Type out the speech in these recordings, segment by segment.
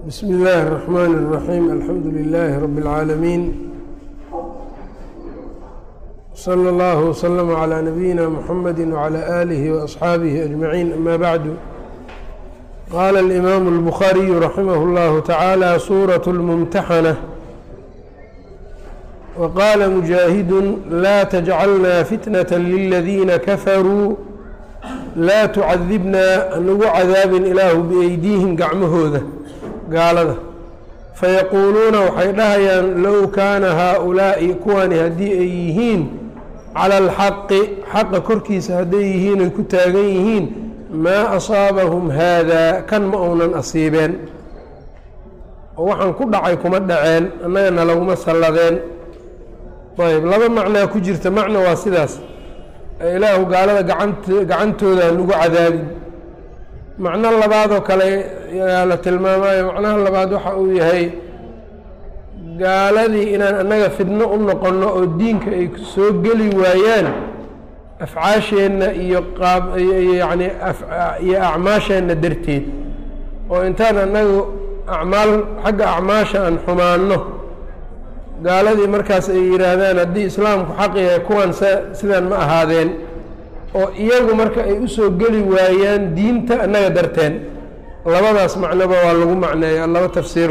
bsm اllh الرحmn الرaحيم alxamdu لlh رb العاalمين slى اllه وslm عlى نabيina mحamd وعlى آlih وأصxaabih أجمaعين amا bعd qala الإmam الbخariي raximh اllah taعaalى suraة الmمتaxnة وqala مجاahid la تجcalna fitnaة lلadiina kafaruu laa tucadibna anagu cadaabin ilaahu biaydiihim gacmahooda gaalada fayaquuluuna waxay dhahayaan low kaana haa-ulaa'i kuwani haddii ay yihiin cala alxaqi xaqa korkiisa hadday yihiin ay ku taagan yihiin maa asaabahum haadaa kan ma uunan asiibeen oo waxaan ku dhacay kuma dhaceen annagana laguma salladeen ayb laba macnaa ku jirta macno waa sidaas ilaahu gaalada gacant gacantooda hanagu cadaabin macno labaadoo kale yaa la tilmaamayo macnaha labaad waxa uu yahay gaaladii inaan annaga fidno u noqonno oo diinka ay soo geli waayaan afcaasheenna iyo qaab yacni iyo acmaasheenna darteed oo intaan annagu acmaal xagga acmaasha aan xumaanno gaaladii markaas ay yidhaahdaan haddii islaamku xaq yahay kuwan s sidaan ma ahaadeen oo iyagu marka ay usoo geli waayaan diinta annaga darteen labadaas macnoba waa lagu macneeya laba tafsiir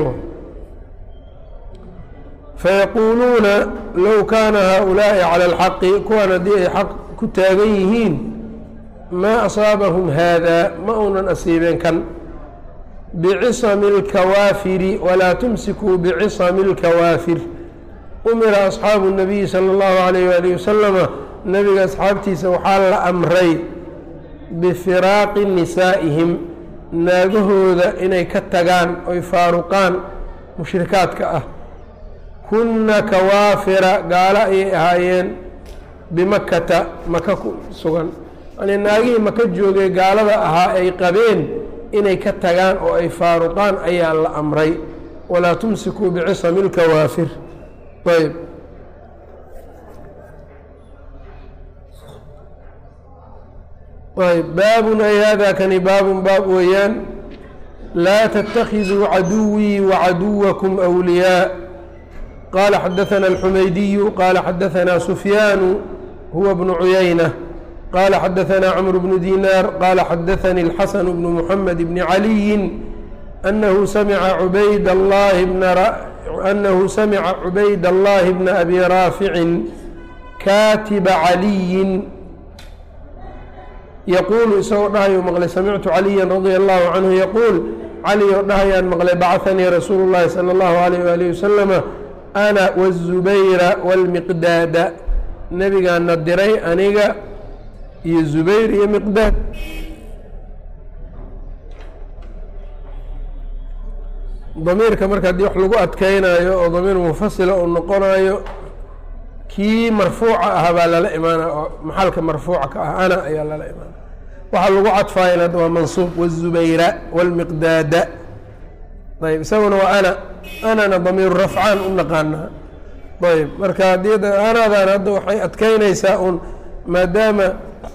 fayaquuluuna low kaana haa-ulaa'i cala alxaqi kuwan haddii ay xaq ku taagan yihiin maa asaabahum haadaa ma uunan asiibeen kan bicisami اlkawaafiri walaa tumsikuu bicisami اlkawaafir umira asxaabu الnabiyi salى اllahu alayh waalih wasalama nebiga asxaabtiisa waxaa la amray bifiraaqi nisaa'ihim naagahooda inay ka tagaan oy faaruqaan mushrikaadka ah kunna kawaafira gaalo ayay ahaayeen bimakata maka ku sugan yani naagihii maka joogay gaalada ahaa ay qabeen inay ka tagaan oo ay faaruqaan ayaa la amray walaa tumsikuu bicisami اlkawaafir ayb ayb baabun ay hada kani baabun baab weeyaan laa تتakiduu caduwii وcaduwakum أwliyaa qala xadaثna الxumaydiyu qala xadaثna sufyaanu huwa bnu cuyaynة qala xadaثna cmr bnu dinaar qala xadaثani الxasan bnu mحamed bni عaliyi أnahu samca cubayd اllahi أnahu samca cubayd اllahi bna abi raaficin kaatiba caliyin yaquulu isagoo dhahayo maqlay samictu caliya radia allahu canhu yaquul cali oo dhahayaan maqlay bacahanii rasuulu llahi sala allahu alayh waalihi wasalama ana wazubayra wاlmiqdaada nebigaana diray aniga iyo zubayr iyo miqdaad damiirka marka haddii wax lagu adkeynayo oo damiir munfasila uu noqonayo kii marfuuca ah baa lala imaana oo maxalka marfuuca ka ah ana ayaa lala imaana waxaa lagu cadfaayeen hadda waa mansuub wazubayra wاlmiqdaada ayb isaguna waa ana anana damiiru rafcaan u naqaanaa ayb marka haddii anadan hadda waxay adkeynaysaa un maadaama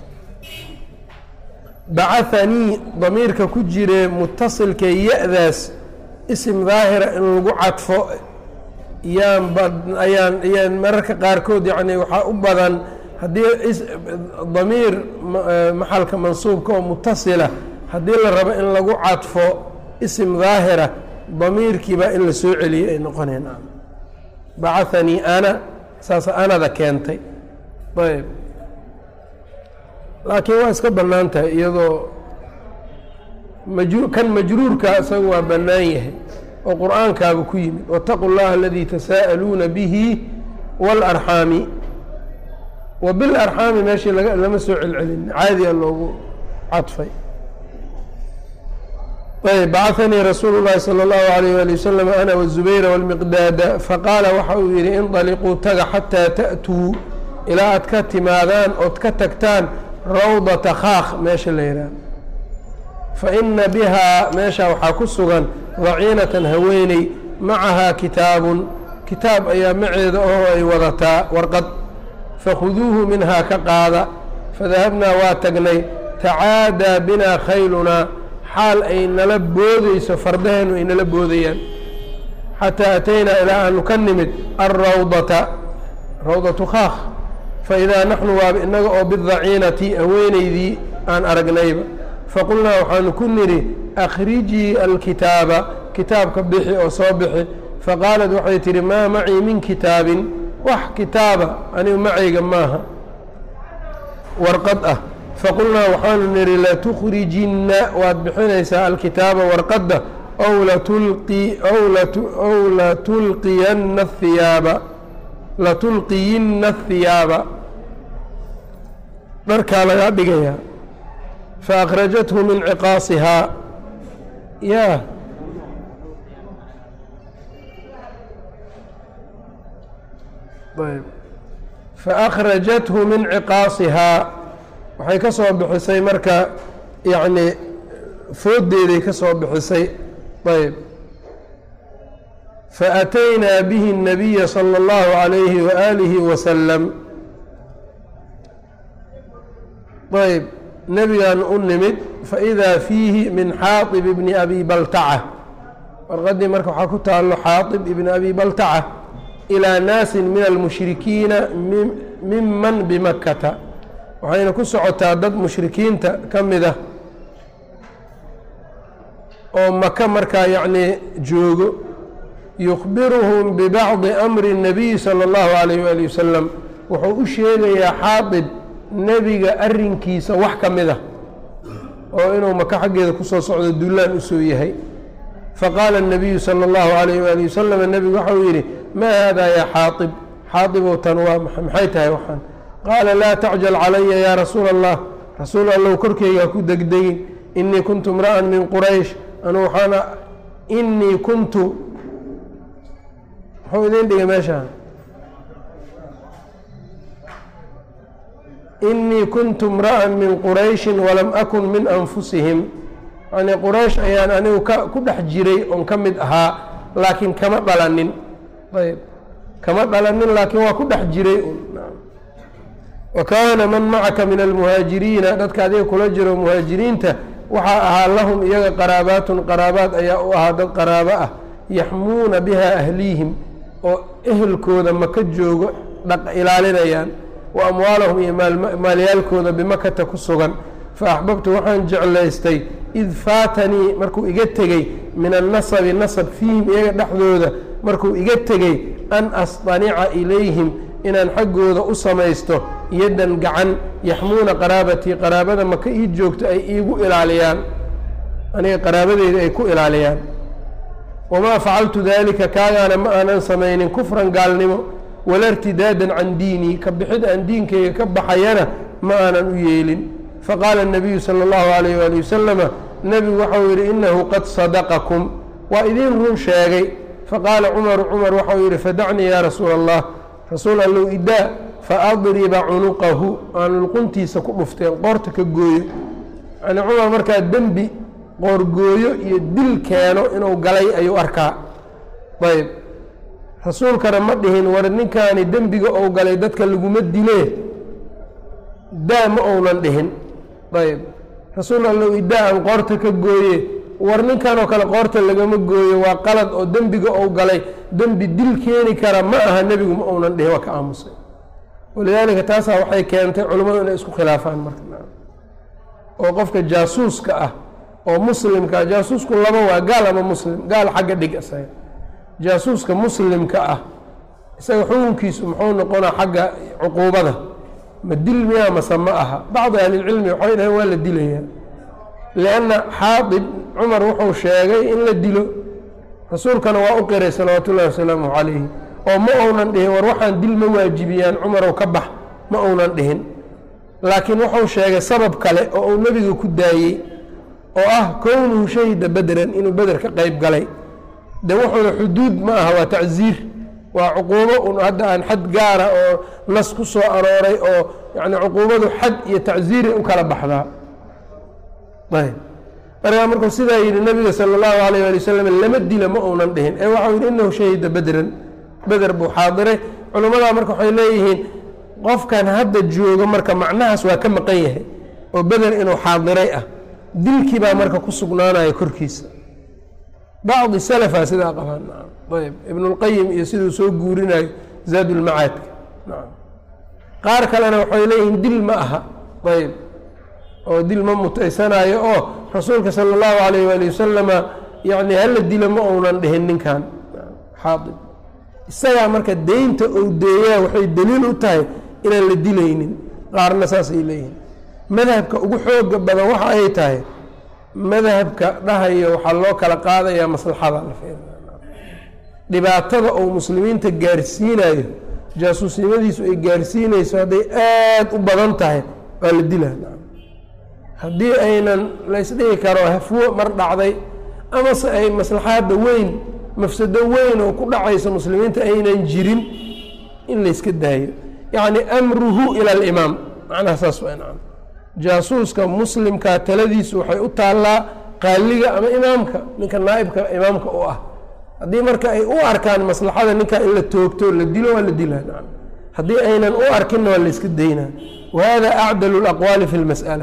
bacahanii damiirka ku jire mutasilka ya-daas isim daahira in lagu cadfo yaan ba ayaan ayaan mararka qaarkood yacni waxaa u badan haddii damiir maxalka mansuubka oo mutasila haddii la rabo in lagu cadfo isim daahira damiirkiiba in la soo celiyey ay noqoneen bacahanii ana saas anada keentay ayb laakiin waa iska bannaan tahay iyadoo maju kan majruurka isaga waa bannaan yahay oo qur-aankaaba ku yimid wاtaqu اllaha aladii tasaa'aluuna bihi wاlarxaami wa bilarxaami meeshii lama soo celcelin caadiya loogu cadfay ayb bacahanii rasuulu llahi salى اllahu alayh ali wasalam ana wالzubayra wاlmiqdaada faqaala waxa uu yihi indaliquu taga xataa ta'tuu ilaa aad ka timaadaan ood ka tagtaan rawdata khaakh meesha la yidhaah faina bihaa meesha waxaa ku sugan daciinatan haweeney macahaa kitaabun kitaab ayaa maceeda oo ay wadataa warqad fakhuduuhu minhaa ka qaada fadahabnaa waa tagnay tacaadaa binaa khaylunaa xaal ay nala boodeyso fardaheenu ay nala boodayaan xataa ataynaa ilaa aanu ka nimid alrawdata rawdatu khaakh faidaa naxnu waaba innaga oo bidaciinati haweenaydii aan aragnayba faqulnaa waxaanu ku nidhi akhrijii alkitaaba kitaabka bixi oo soo bixi faqaalat waxay tidhi maa macii min kitaabin wax kitaaba anigu macayga maaha warqad ah faqulnaa waxaanu nidhi latukhrijinna waad bixinaysaa alkitaaba warqadda ow latulqi ow ow latulqiyanna ahiyaaba latulqiyinna ahiyaaba dharkaa lagaa dhigayaa faakhrajathu min ciqaasihaa ya ayb faakhrajathu min ciqaasihaa waxay ka soo bixisay marka yacni fooddeeday ka soo bixisay ayb faataynaa bihi الnabiya salى اllahu عalayhi waalihi wasalam ayb nebigaan u nimid faidaa fiihi min xaaطib ibni abi baltaca warqaddii marka waxaa ku taalo xaaطib ibni abi baltaca ilىa naasin min almushrikiina miman bimakkata waxayna ku socotaa dad mushrikiinta ka mid ah oo maka markaa yacnii joogo yukhbiruhum bibacdi amri الnabiyi salى اllahu alayh wali wasalam wuxuu u sheegayaa xaaطib nebiga arrinkiisa wax ka mid ah oo inuu maka xaggeeda kusoo socdo dullaan usoo yahay faqaala الnabiyu salى اllahu alayh wali wasalam nebigu waxau yidhi maa haadaa yaa xaaطib xaaibow tan waa maxay tahay waxaan qaala laa tacjal calaya yaa rasuula allah rasuul allow korkeyga ku degdegin inii kuntu imra'an min quraysh anu waxaana inii kuntu muxuu idin dhigay meesha inii kuntu imra'an min qurayshin walam akun min anfusihim yani quraysh ayaan anigu ka ku dhex jiray oon ka mid ahaa laakiin kama dhalanin ayb kama dhalanin laakiin waa ku dhex jiray wa kaana man macaka min almuhaajiriina dadka adiga kula jiro muhaajiriinta waxaa ahaa lahum iyaga qaraabaatun qaraabaad ayaa u ahaa dad qaraabo ah yaxmuuna biha ahliihim oo ehelkooda maka joogo dhaq ilaalinayaan wa amwaalahum iyo maalyaalkooda bimakata ku sugan fa axbabtu waxaan jeclaystay id faatanii markuu iga tegey min annasabi nasab fiihim iyaga dhexdooda markuu iga tegey an asطanica ilayhim inaan xaggooda u samaysto yaddan gacan yaxmuuna qaraabatii qaraabada maka ii joogto ay iigu ilaaliyaan aniga qaraabadeyda ay ku ilaaliyaan wamaa facaltu daalika kaagaana ma aanan samaynin kufran gaalnimo wala irtidaadan can diinii ka bixid aan diinkayga ka baxayana ma aanan u yeelin faqaala الnabiyu salى اllahu alayh wali wasalama nebigu waxau yidhi inahu qad sadaqakum waa idiin run sheegay faqaala cumaru cumar waxau yidhi fadacnii yaa rasuula allah rasuul allow idaa faadriba cunuqahu aan luquntiisa ku dhufteen qoorta ka gooyo yani cumar markaa dembi qoorgooyo iyo dil keeno inuu galay ayuu arkaa ayb rasuulkana ma dhihin war ninkaani dembiga ou galay dadka laguma dilee daa ma ounan dhihin ayb rasuul allow idaa aan qoorta ka gooye war ninkan oo kale qoorta lagama gooyo waa qalad oo dembiga ou galay dembi dil keeni kara ma aha nebigu ma ounan dhihin waa ka aamusay walidaalika taasaa waxay keentay culimmadu inay isku khilaafaan marka oo qofka jaasuuska ah oo muslimka jaasuusku laba waa gaal ama muslim gaal xagga dhig isaga jaasuuska muslimka ah isaga xukunkiisu muxuu noqonaa xagga cuquubada ma dil miyaa mase ma aha bacdi ahlilcilmi waxay dhaheen waa la dilayaa lianna xaadib cumar wuxuu sheegay in la dilo rasuulkana waa u qiray salawaatu ullahi wasalaamu calayhi oo ma ounan dhihin war waxaan dil ma waajibiyaan cumarow ka bax ma ounan dhihin laakiin wuxuu sheegay sabab kale oo uu nebiga ku daayey oo ah kownuhu shahida bedran inuu beder ka qeyb galay de wuxuuna xuduud ma aha waa tacziir waa cuquubo un hadda aan xad gaara oo nas ku soo arooray oo yani cuquubadu xad iyo tacziiray u kala baxdaa ayb markaa markuu sidaa yidhi nabiga sala allahu alayh ali wasalam lama dila ma uunan dhihin ee waxau yidhi inahu shahida bedran beder buu xaadiray culimmadaa marka waxay leeyihiin qofkan hadda joogo marka macnahaas waa ka maqan yahay oo beder inuu xaadiray ah dilkii baa marka ku sugnaanaya korkiisa bacdi salafa sidaa qabaan ayb ibnulqayim iyo siduu soo guurinayo zaadulmacaadka qaar kalena waxay leeyihiin dil ma aha ayb oo dil ma mutaysanayo oo rasuulka sala allahu alayh waali wasalama yani hala dilo ma uunan dhihin ninkan xaaib isagaa marka deynta ou deeyaa waxay daliil u tahay inaan la dilaynin qaarna saasay leeyihiin madhabka ugu xooga badan waxa ay tahay madhabka dhahayo waxaa loo kala qaadayaa maslaxada dhibaatada uu muslimiinta gaarsiinayo jaasuusnimadiisu ay gaarsiinayso hadday aada u badan tahay waa la dilaa haddii aynan laysdhigi karo hafwo mar dhacday amase ay maslaxaadda weyn mafsado weyn oo ku dhacayso muslimiinta aynan jirin in layska daayo yacni amruhu ila alimaam macnaha saas waa nacam jaasuuska muslimkaa taladiisu waxay u taallaa qaaliga ama imaamka ninka naa'ibka imaamka u ah haddii marka ay u arkaan maslaxada ninkaa in la toogto la dilo waa la dilaa nacam haddii aynan u arkinna waa layska daynaa wa hada acdalu laqwaali fi lmas'ala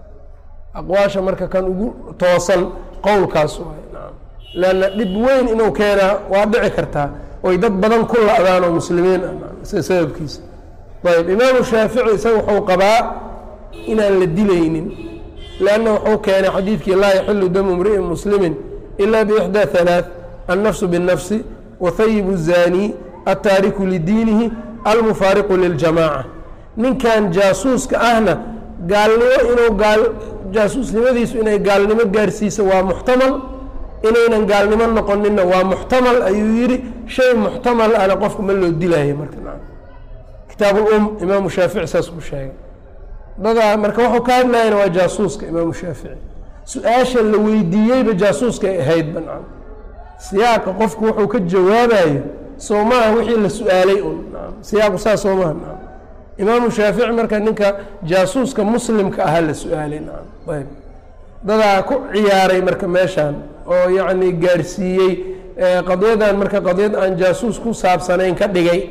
aqwaasha marka kan ugu toosan qowlkaas waay nacam leanna dhib weyn inuu keenaa waa dhici kartaa oy dad badan ku la-daan oo muslimiin ah sababkiisa ayb imaamu shaafici isaga wuxuu qabaa inaan la dilaynin lanna wuxuu keenay xadiidkii laa yaxilu damu mri'in muslimin ila bixdaa halaaث annafsu biالnafsi wahayibu الzani altaariku lidiinihi almufaariqu liljamaaca ninkan jaasuuska ahna gaalnimo inuu gaal jaasuusnimadiisu inay gaalnimo gaarsiiso waa muxtamal inaynan gaalnimo noqoninna waa muxtamal ayuu yidhi shay muxtamal ana qofka ma loo dilaayo marka kitaab ulum imaamu shaafici saas ku sheegay dadaa marka wuxuu ka hadlayana waa jaasuuska imaamu shaafici su-aasha la weydiiyeyba jaasuuskay ahayd bancan siyaaqa qofku wuxuu ka jawaabayo soo maaha wixii la su-aalay un siyaaqu saas soo maaha nacam imaamu shaafici marka ninka jaasuuska muslimka ahaa la su-aalay nacam ayb dadaa ku ciyaaray marka meeshaan oo yacni gaarsiiyey qadyadan marka qadyad aan jaasuus ku saabsanayn ka dhigay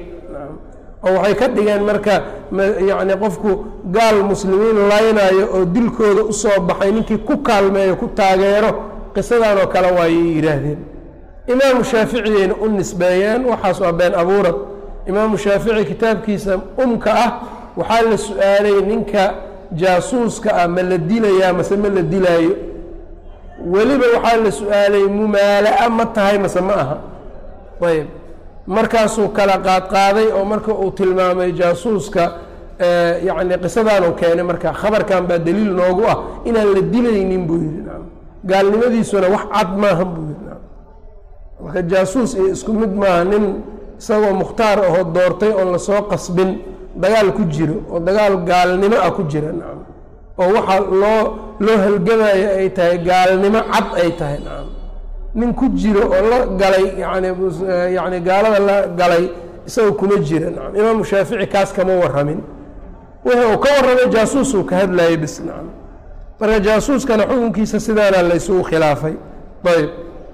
oo waxay ka dhigeen marka yacni qofku gaal muslimiin laynayo oo dilkooda usoo baxay ninkii ku kaalmeeyo ku taageero qisadan oo kale waayay yidhaahdeen imaamu shaaficiyayna u nisbeeyeen waxaas waa been abuurad imaamu shaafici kitaabkiisa umka ah waxaa la su-aalay ninka jaasuuska ah ma la dilayaa mase ma la dilaayo weliba waxaa la su-aalay mumaala-a ma tahay mase ma aha ayb markaasuu kala qaadqaaday oo marka uu tilmaamay jaasuuska yacni qisadaan keenay marka khabarkan baa daliil noogu ah inaan la dilaynin buu yidhi nacam gaalnimadiisuna wax cad maahan buu yidhi nacam marka jaasuus iyo isku mid maaha nin isagoo mukhtaar ahoo doortay oon lasoo qasbin dagaal ku jiro oo dagaal gaalnimo ah ku jira nacam oo waxaa loo loo halgamayo ay tahay gaalnimo cad ay tahay nacam nin ku jiro oo la galay yani yani gaalada la galay isagoo kuma jira nacam imaamu shaafici kaas kama warramin wixii uu ka warramay jaasuusuu ka hadlayay bis nacam marka jaasuuskana xukunkiisa sidaana laysugu khilaafay ayb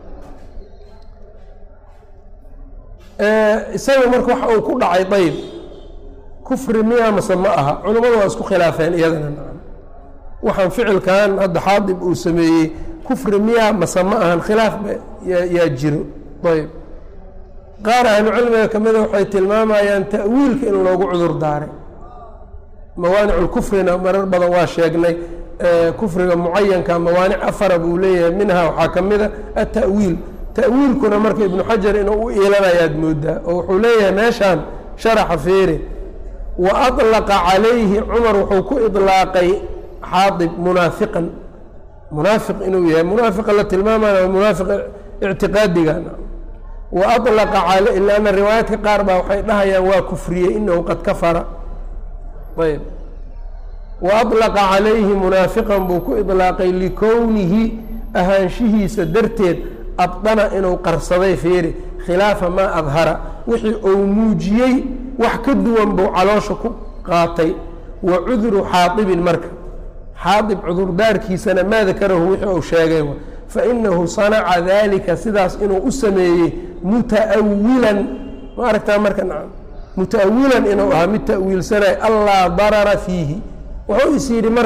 isaga marka waxa uu ku dhacay ayb kufri miya mase ma aha culammadu waa isku khilaafeen iyadana nacam waxaan ficilkan hadda xaadib uu sameeyey kufri miya mase ma ahan khilaaf yaa jiro ayb qaar ahlucilmiga ka mida waxay tilmaamayaan ta'wiilka in loogu cudur daaray mawaaniculkufrina marar badan waa sheegnay kufriga mucayanka mawaanic afara buu leeyahay minha waxaa ka mida atawiil ta'wiilkuna marka ibnu xajar inuu u iilanayaad moodaa oo wuxuu leeyahay meeshaan sharaxa feere wa alaqa calayhi cumar wuxuu ku ilaaqay xaadib munaafiqan munaafiq inuu yahay munaafiqa la tilmaamana waa munaafiq ictiqaadiga wa alaqa al lanna riwaayaadka qaar baa waxay dhahayaan waa kufriyey inahu qad kafara ayb wa alaqa calayhi munaafiqan buu ku ilaaqay likownihi ahaanshihiisa darteed abdana inuu qarsaday feeri khilaafa maa adhara wixii uu muujiyey wax ka duwan buu caloosha ku qaatay wa cudru xaadibin marka xaadib cudurdaarkiisana maa dakarahu wixii uu sheegay fainahu sanaca dalika sidaas inuu u sameeyey muta'awilan ma aragtaa marka nacam muta'awilan inuu ahaa mid ta'wiilsanay allaa darara fiihi wuxuu is yidhi marka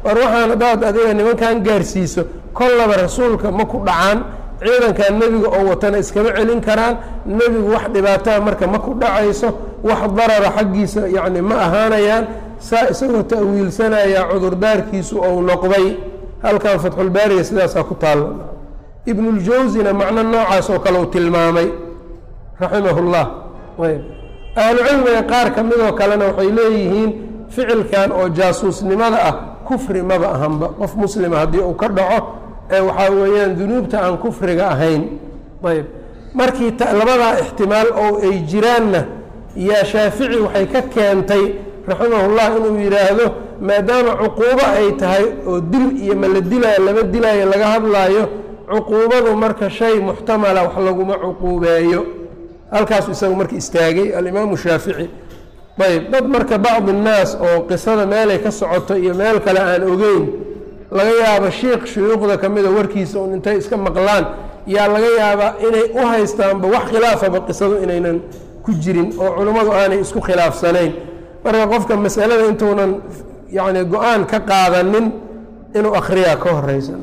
war waxaan haddaad adiga nimankan gaarsiiso kollaba rasuulka ma ku dhacaan ciidankan nebiga oo watana iskama celin karaan nebigu wax dhibaataa marka ma ku dhacayso wax darara xaggiisa yacni ma ahaanayaan saa isagoo ta'wiilsanaya cudurdaarkiisu ou noqday halkan fatxulbaariga sidaasaa ku taalla ibnuljawsina macno noocaas oo kale uu tilmaamay raximahullah ayb ahlucilmiga qaar ka midoo kalena waxay leeyihiin ficilkan oo jaasuusnimada ah kufri maba ahanba qof muslima haddii uu ka dhaco ee waxaa weeyaan dunuubta aan kufriga ahayn ayb markii labadaa ixtimaal oo ay jiraanna yaa shaafici waxay ka keentay raximahullah inuu yidhaahdo maadaama cuquubo ay tahay oo dil iyo ma la dilaayo lama dilaayo laga hadlaayo cuquubadu marka shay muxtamala wax laguma cuquubeeyo halkaasu isagu marka istaagay alimaamu shaafici ayb dad marka bacdi innaas oo qisada meelay ka socoto iyo meel kale aan ogeyn laga yaabo shiikh shuyuukhda ka mida warkiisa un intay iska maqlaan yaa laga yaabaa inay u haystaanba wax khilaafaba qisadu inaynan ku jirin oo culummadu aanay isku khilaafsanayn marka qofka masalada intuunan yacni go-aan ka qaadanin inuu akhriyaa ka horeysa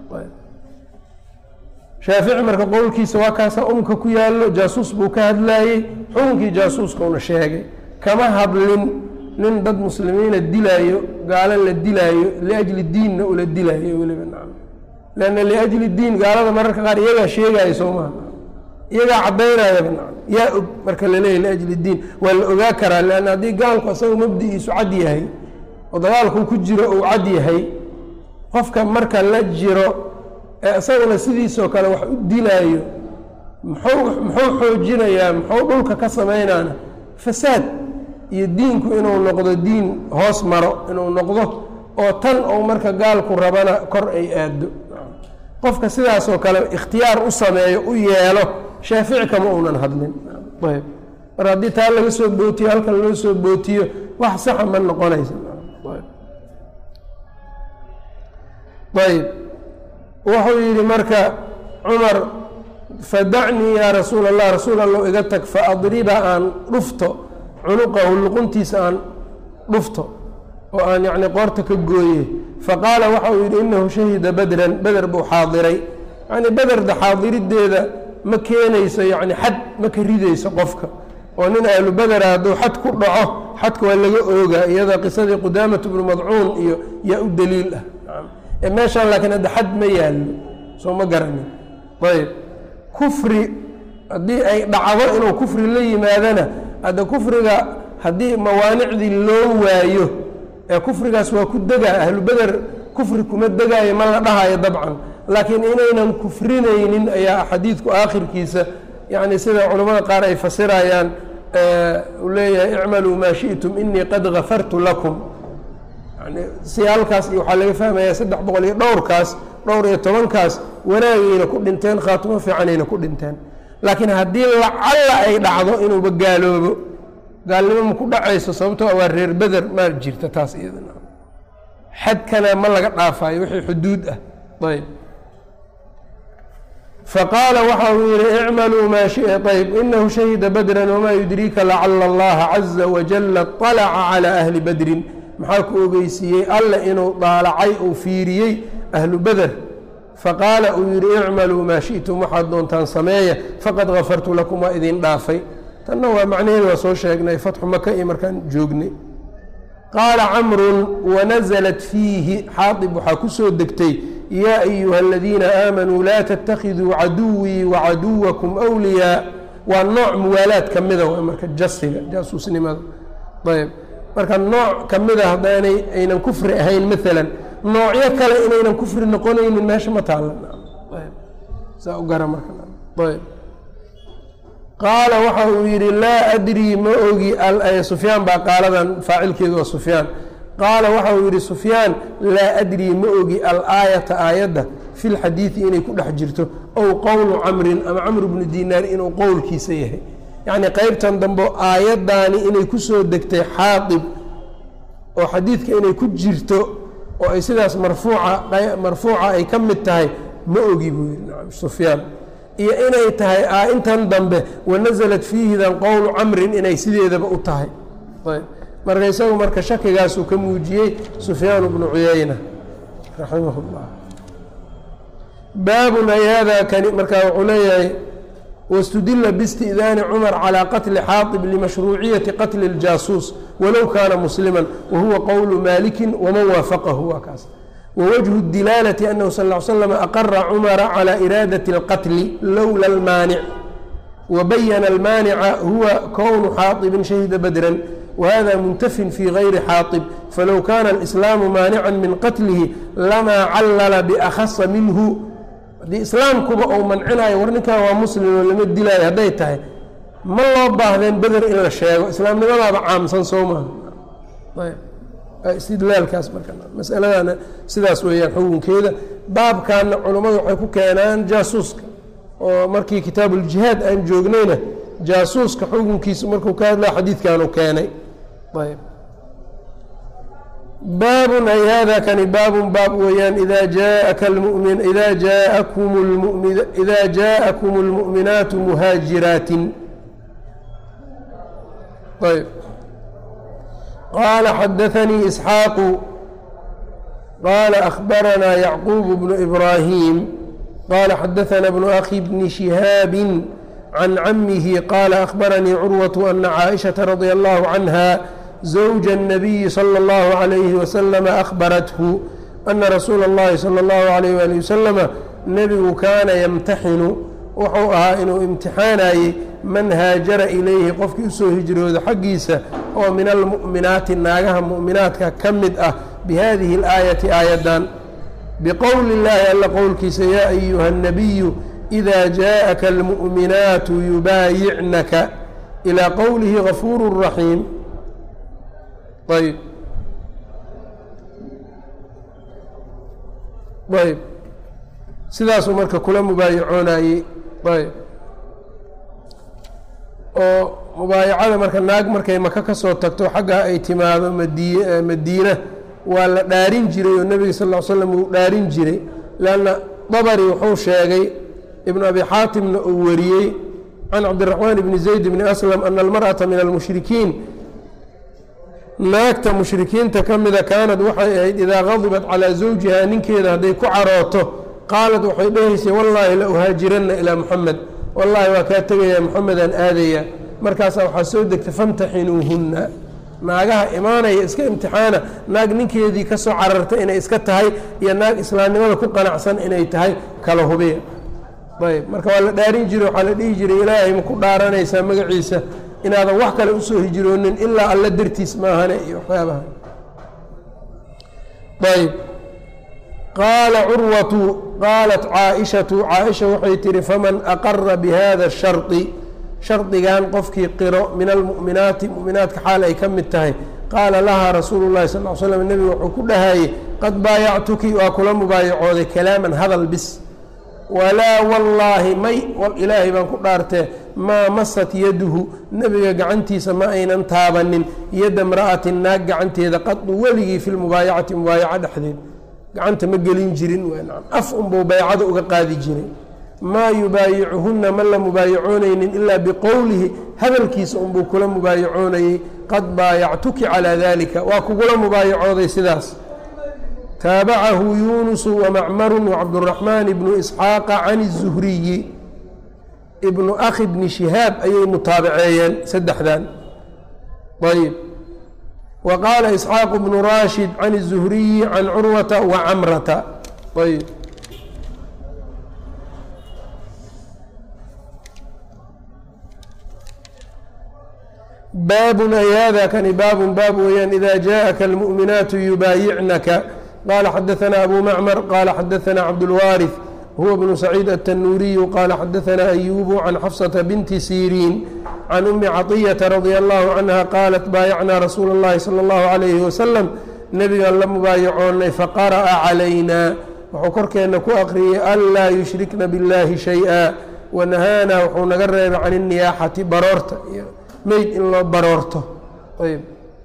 shaafici marka qowlkiisa waa kaasaa umka ku yaallo jaasuus buu ka hadlaayey xukunkii jaasuuskauna sheegay kama hadlin nin dad muslimiina dilaayo gaalo la dilaayo liajli diinna ula dilaayo weliba nacam leanna liajli diin gaalada mararka qaar iyagaa sheegaayo soo maha iyagaa caddaynayaba nacam yaa og marka laleeyahy liajli diin waa la ogaa karaa leanna haddii gaalku asaga mabdi-iisu cad yahay oo dagaalkuu ku jiro uu cad yahay qofka marka la jiro ee isaguna sidiisoo kale wax u dilaayo muxuu muxuu xoojinayaa muxuu dhulka ka samaynaana fasaad iyo diinku inuu noqdo diin hoos maro inuu noqdo oo tan ou marka gaalku rabana kor ay aado qofka sidaasoo kale ikhtiyaar u sameeyo u yeelo shaafici kama uunan hadlin ayb mar haddii taa laga soo bootiyo halkan loo soo bootiyo wax saxa ma noqonaysa ayb wuxuu yidhi marka cumar fadacnii yaa rasuul allah rasuul allow iga tag faadriba aan dhufto cunuqahu luquntiisa aan dhufto oo aan yacni qoorta ka gooye faqaala waxa uu yidhi inahu shahida badran beder buu xaadiray yacni bederda xaadirideeda ma keenayso yacni xad ma ka ridayso qofka oo nin ahlu bedera hadduu xad ku dhaco xadka waa laga oogaa iyada qisadii qudaamatu bnu madcuun iyo yaa u daliil ah meeshaan laakiin hadda xad ma yaallo soo ma garanin ayb kufri haddii ay dhacdo inuu kufri la yimaadana hadda kufriga haddii mawaanicdii loo waayo ee kufrigaas waa ku degaa ahlu beder kufri kuma degaayo ma la dhahayo dabcan laakiin inaynan kufrinaynin ayaa xadiidku aakhirkiisa yacni sida culimmada qaar ay fasirayaan uu leeyahay icmaluu maa shi'tum inii qad gafartu lakum si halkaas iyo waxaa laga fahmayaa saddex boqol iyo dhowrkaas dhowr iyo tobankaas wanaagayna ku dhinteen khaatimo fiicanayna ku dhinteen laakiin haddii lacalla ay dhacdo inuuba gaaloobo gaalnimo ma ku dhacayso sababtoo waa reer beder ma jirta taas iyadana xadkana ma laga dhaafayo wixii xuduud ah ayb faqaala waxa uu yihi icmaluu maa shi ayb inahu shahida badran wamaa yudriika lacala allaha caza wajala طalaca calى ahli badrin maxaa ku ogeysiiyey alle inuu daalacay uu fiiriyey ahlu beder faqaala uu yidhi icmaluu maa shi'tum waxaad doontaan sameeya faqad gafartu lakum waa idin dhaafay tanna waa macnaheeda waa soo sheegnay fatxu maka iyo markaan joognay qaala camrun wanaزlat fiihi xaaib waxaa ku soo degtay yaa ayuha aladiina aamanuu laa tatakiduu caduwii wacaduwakum wliyaa waa nooc muwaalaad ka mida w marka jasiga jaasuusnimada ayb marka nooc ka mida haddaanay aynan kufri ahayn maalan noocyo kale inaynan kufri noqonaynin meesha ma taalan saa u gara markaayb qaala waxa uu yidhi laa adrii ma ogi sufyaan baa qaaladan faacilkeedu waa sufyaan qaala waxa uu yidhi sufyaan laa adrii ma ogi alaayata aayadda fi lxadiidi inay ku dhex jirto ow qowlu camrin ama camr bnu dinaar inuu qowlkiisa yahay yacnii qeybtan dambe aayaddaani inay ku soo degtay xaadib oo xadiidka inay ku jirto oo ay sidaas marfuuca marfuuca ay ka mid tahay ma ogi buu yidhi nacam sufyaan iyo inay tahay intan dambe wanasalat fiihidan qowlu camrin inay sideedaba u tahay ayb marka isagu marka shakigaasuu ka muujiyey sufyaan bnu cuyayna raximah اllah baabun ay hada kani markaa wuxuu leeyahay wاstudila bاstiئdaani cmar calى qatli xaaطib limashruuciyati qatli اljaasuus walow kaana muslima wahuwa qowlu maliki waman waafaqahu waa kaas wwجه الdilaalة أnhu sal اه slm aqra cmra calى iraadaة الqatl lowla اlmaanic wabayana اlmaanica huwa kownu xaaطibin shahida badra whada muntafin fi gayri xaaطib falow kana اlإslaamu maanica min qatlihi lamaa callala bأkhasa minhu haddii islaamkuba ou mancinayo war ninkan waa muslim oo lama dilaayo hadday tahay ma loo baahdeen beder in la sheego islaamnimadaaba caamsan soo maha istidlaalkaas marka masaladana sidaas weeyaan xukunkeeda baabkaana culummadu waxay ku keenaan jaasuuska oo markii kitaabuuljihaad aan joognayna jaasuuska xukunkiisa markuu ka hadlaa xadiidkaanu keenay ayb baabun ay hada kani baabun baab weeyaan ida jaaaka lmumin ida jaakum lmumi ida jaaءakum اlmu'minaatu muhaajiraatin ayb qال xdثnي إسحاaq qال أخبرnا يعقوب بن إبراهيم qال xdثnا بن أخي بن شهاaب عن عمه qال أخبرني عروة أن عائشة رضي الله عنها زوج النبي صلى الله عليه وسلم أخبرته أن رsuuل اللhi صلى الله عليه وaلي وسلم نبgu kاna يمتxن wuxuu ahaa inuu imtixaanayey man haajara ilayhi qofkii usoo hijrooda xaggiisa oo min almu'minaati naagaha mu'minaadka ka mid ah bihadihi اlaayati aayaddan biqowli اllaahi alla qowlkiisa yaa ayuha الnabiyu إida jaaءaka almu'minaatu yubaayicnaka ilىa qowlihi gafuur raxiim ayb ayb sidaasuu marka kula mubaayacoonayey ayb oo mubaayacada marka naag markay maka ka soo tagto xaggaa ay timaado madi madiina waa la dhaarin jiray oo nebiga sal ll ly slam uu dhaarin jiray leanna dabari wuxuu sheegay ibnu abi xaatimna uu wariyey can cabdiraxmaan bni zayd bni aslam ana almar'ata min almushrikiin naagta mushrikiinta ka mida kaanad waxay ahayd idaa gadibat calaa zawjiha ninkeeda hadday ku carooto qaalad waxay dhahaysay wallaahi la uhaajiranna ilaa muxamed wallaahi waa kaa tegayaa moxamedaan aadaya markaasaa waxaa soo degtay famtaxinuuhunna naagaha imaanaya iska imtixaana naag ninkeedii ka soo carartay inay iska tahay iyo naag islaamnimada ku qanacsan inay tahay kala hubiya ayb marka waa la dhaarin jiray waxaa la dhihi jiray ilaahay ma ku dhaaranaysaa magaciisa inaadan wax kale usoo hijroonin ilaa alla dartiis maahane iyo waxyaabaha ayb qaala curwatu qaalat caaishatu caaisha waxay tihi faman aqara bihada shardi shardigan qofkii qiro min almu'minaati mu'minaadka xaal ay ka mid tahay qaala lahaa rasuulu llahi sal l slam nebigu wuxuu ku dhahayey qad baayactuki waa kula mubaayacooday kalaaman hadal bis walaa wallaahi may ilaahay baan ku dhaartee maa masat yaduhu nebiga gacantiisa ma aynan taabanin yadda mra'atin naag gacanteeda qadu weligii fi lmubaayacati mubaayaca dhexdeed gacanta ma gelin jirin af unbuu baycada uga qaadi jiray maa yubaayicuhunna ma la mubaayacoonaynin ilaa biqowlihi hadalkiisa unbuu kula mubaayacoonayey qad baayactuki calaa dalika waa kugula mubaayacooday sidaas taabacahu yunusu wamacmaru wacabduraxmaan ibnu isxaaqa can الzuhriyi ibnu akhi bni shihaab ayay mutaabaceeyeen saddexdan ayb wa qaala isxaaq bnu raashid can الzuhriyi can curwata wacamrata ayb baabun ay hada kani baabun baab weeyaan ida jaaءaka almu'minaatu yubaayicnaka qala xadaثna abu macmar qala xadaثna cabdاlwaariث huwa bnu saciid الtanuuriyu qala xadaثna ayubu can xafsata binti siriin can umi caطiyata radia allahu canha qaalat baayacnaa rasuula اllahi salى اllahu عalayhi wasalam nebigaan la mubaayacoonay faqara'a calayna wuxuu korkeenna ku aqriyey anlaa yushrikna biاllahi shayئa wanahaana wuxuu naga reebay can الniyaaxati baroorta meyd in loo baroorto ayb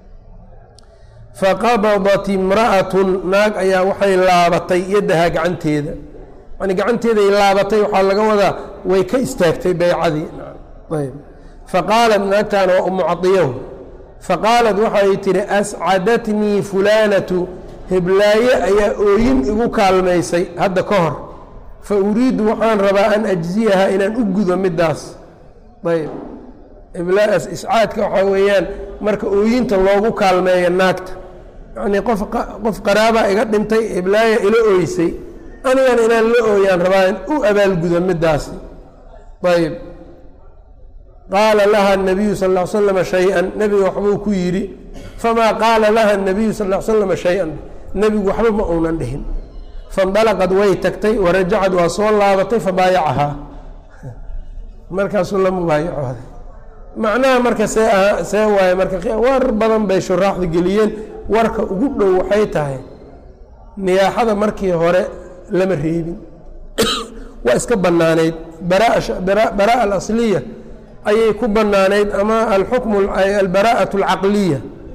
faqabadat imra'atun naag ayaa waxay laabatay yaddahaa gacanteeda yani gacanteeday laabatay waxaa laga wadaa way ka istaagtay beycadii ayb faqaalat naagtaana waa umu cadiyahu faqaalat waxay tihi ascadatnii fulaanatu heblaaye ayaa ooyin igu kaalmaysay hadda ka hor fa uriidu waxaan rabaa an ajziyaha inaan u gudo middaas ayb heblaas iscaadka waxaa weeyaan marka ooyinta loogu kaalmeeyo naagta yacnii qof qof qaraabaa iga dhintay heblaaya ila ooysay anigana inaan la ooyaan rabaa in u abaalgudo middaasi ayb qaala laha nabiyu sal l slama shay-an nebiga waxbuu ku yidhi famaa qaala laha nabiyu sal l slama shay-an nebigu waxba ma uunan dhihin faindalaqad way tagtay warajacad waa soo laabatay fabaayacahaa markaasuu la mubaayacooday macnaha marka see aha see waaye marka war badan bay shuraaxda geliyeen warka ugu dhow waxay tahay niyaaxada markii hore lama reebin waa iska bannaanayd baraa alasliya ayay ku bannaanayd ama alxukmu albaraa'atu alcaqliya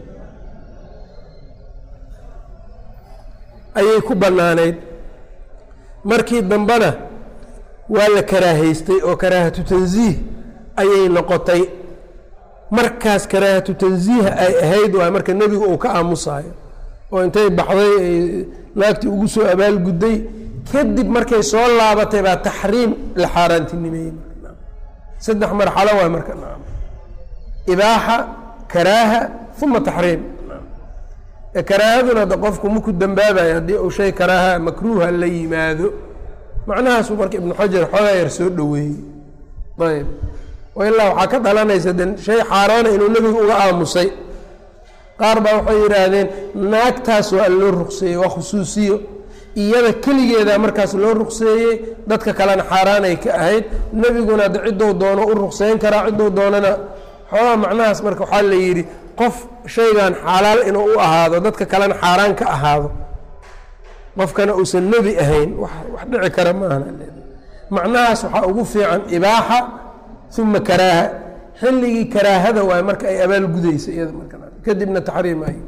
ayay ku bannaanayd markii dambena waa la karaahaystay oo karaahatu tansiih ayay noqotay markaas karaahatu tansiiha ay ahayd waay marka nebigu uu ka aamusayo oo intay baxday ay naagtii ugu soo abaalgudday kadib markay soo laabatay baa taxriim la xaaraantinimeeyey saddex marxalo waay marka ibaaxa karaaha uma taxriim karaahaduna de qofku maku dambaabayo haddii uu shay karaaha makruuha la yimaado macnahaasuu marka ibnu xajar xoogaa yar soo dhoweeyey ayb ilaa waxaa ka dhalanaysa de shay xaaraana inuu nebigu uga aamusay qaar baa waxay yidhaahdeen naagtaas waa loo ruqseeyey waa khusuusiyo iyada keligeeda markaas loo ruqseeyey dadka kalena xaaraanay ka ahayd nebiguna de ciddou doono u ruqseyn karaa ciddou doonana xoogaa macnahaas marka waxaa la yidhi qof shaygan xalaal inuu u ahaado dadka kalena xaaraan ka ahaado qofkana uusan nebi ahayn wax dhici kara maahan macnahaas waxaa ugu fiican ibaaxa uma karaaha xilligii karaahada waay marka ay abaal gudaysa iyada marka kadibna taxriim ay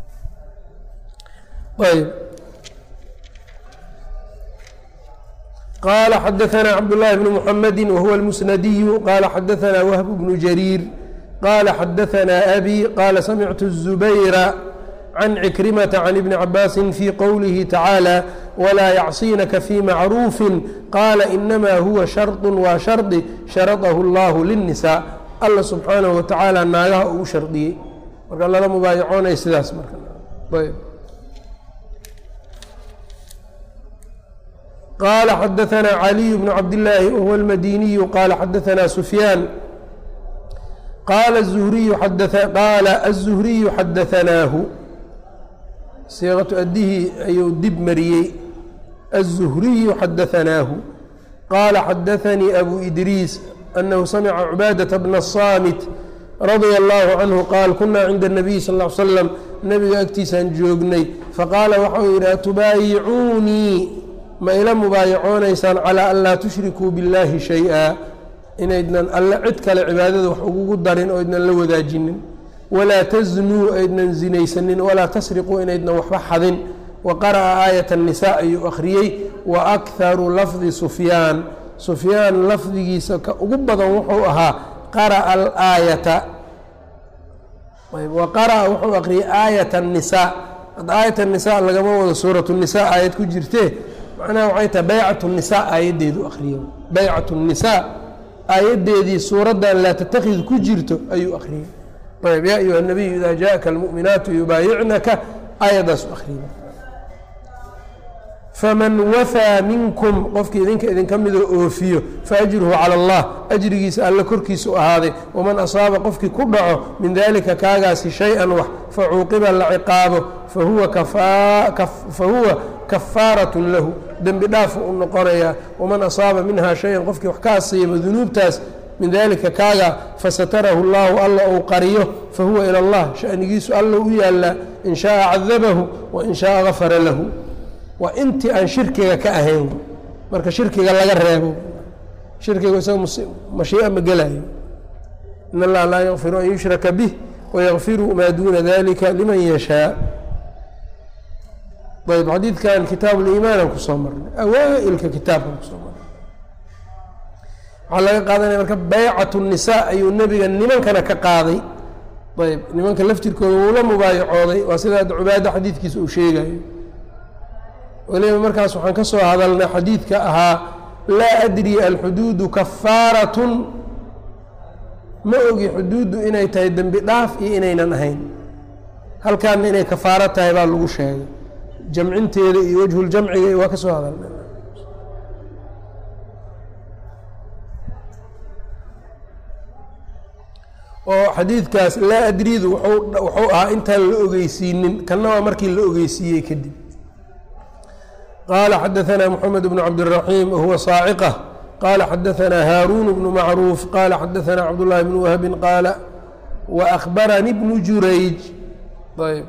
ayb qala xadaثna cabdالlahi bn mحamedi wahuwa اlmusnadiyu qala xadaثna whb bnu jariir qala xadaثna abi qala samictu الزubayra can cikrimata can ibni cabaasi fi qowlihi tacaalى wlaa yacصinaka fi macruufi qaala inama huwa sharطu waa shardi sharadahu اllahu lلnisaa alla subxaanahu watacaala naagaha uu shardiyey marka lala mubaayacoonay sidaas marka qala xadaثna caliy bnu cabdillaahi wahuwa اlmadiniyu qala xadaثna sufyaan qala الzuhriyu qaala الzuhriyu xadaثnaahu siiqatu addihii ayuu dib mariyey الزhriyu xadaثnaahu qaala xadaثanii abu idriis anahu samica cubaadaةa bna الصaamit radia اllahu canhu qaal kuna cinda الnabiy sal ا l slam nebiga agtiisaan joognay faqaala waxa uu yidhi atubaayicuunii ma ila mubaayacoonaysaan calىa an laa tushrikuu biاllahi shay-a inaydnan alle cid kale cibaadada wax ugugu darin oo ydnan la wadaajinin walaa taznuu aydnan zinaysanin walaa tasriquu inaydnan waxba xadin wa qara'a aayat الnisaa ayuu akhriyey wa akharu lafdi sufyaan sufyaan lafdigiisa ka ugu badan wuxuu ahaa qara'a alaayata wa qara'a wuxuu akhriyey aayat الnisaa hadda aayat الnisaa lagama wado suurat الnisaa aayad ku jirtee macnaha waxay tahay baycat الnisaa aayaddeedu akhriyey baycat الnisaa aayaddeedii suuraddan laa tatakid ku jirto ayuu akhriyey ayb yaa ayuha الnabiyu ida jaءaka اlmuؤminaatu yubaayicnaka aayaddaas u akhriyey faman wafaa minkum qofkii idinka idinka midoo oofiyo faajruhu calى اllah ajrigiisa alle korkiisa u ahaaday waman asaaba qofkii ku dhaco min dalika kaagaasi shay-an wax facuuqiba la ciqaabo fahuwa kafaaraة lahu dembi dhaafu u noqonayaa waman asaaba minha shay-an qofkii wax ka asiibo dunuubtaas min dalika kaaga fasatarahu اllahu alla uu qariyo fahuwa ilى اllah shanigiisu alla u yaallaa in shaءa cadabahu wain shaءa gafara lahu waa intii aan shirkiga ka ahayn marka shirkiga laga reebo shirkiga isaga mashii'a ma gelayo in allaha laa yakfiru an yushraka bih wayakfiru maa duuna dalika liman yashaa ayb xadiidkan kitaab liimaanaan kusoo marnay awaa-ilka kitaabkan kusoo marnay waxaa laga qaadanaya marka baycat الnisaa ayuu nebiga nimankana ka qaaday ayb nimanka laftirkooda wuu la mubaayacooday waa sida cubaada xadiidkiisa uu sheegayo weliba markaas waxaan ka soo hadalnay xadiidka ahaa laa adri alxuduudu kafaaratun ma ogi xuduuddu inay tahay dembi dhaaf iyo inaynan ahayn halkaana inay kafaaro tahay baa lagu sheegay jamcinteeda iyo wejhuljamciga waa ka soo hadalnay oo xadiidkaas laa adridu wuxuu ahaa intaan la ogeysiinin kanna waa markii la ogeysiiyey kadib qaala xadaثna mxamed bn cabdالraxim wahuwa saaciqة qala xadaثna haaruun bnu macruuf qala xadaثna cabdالlahi bn wahbi qaala waأkhbarani bnu jurayj ayb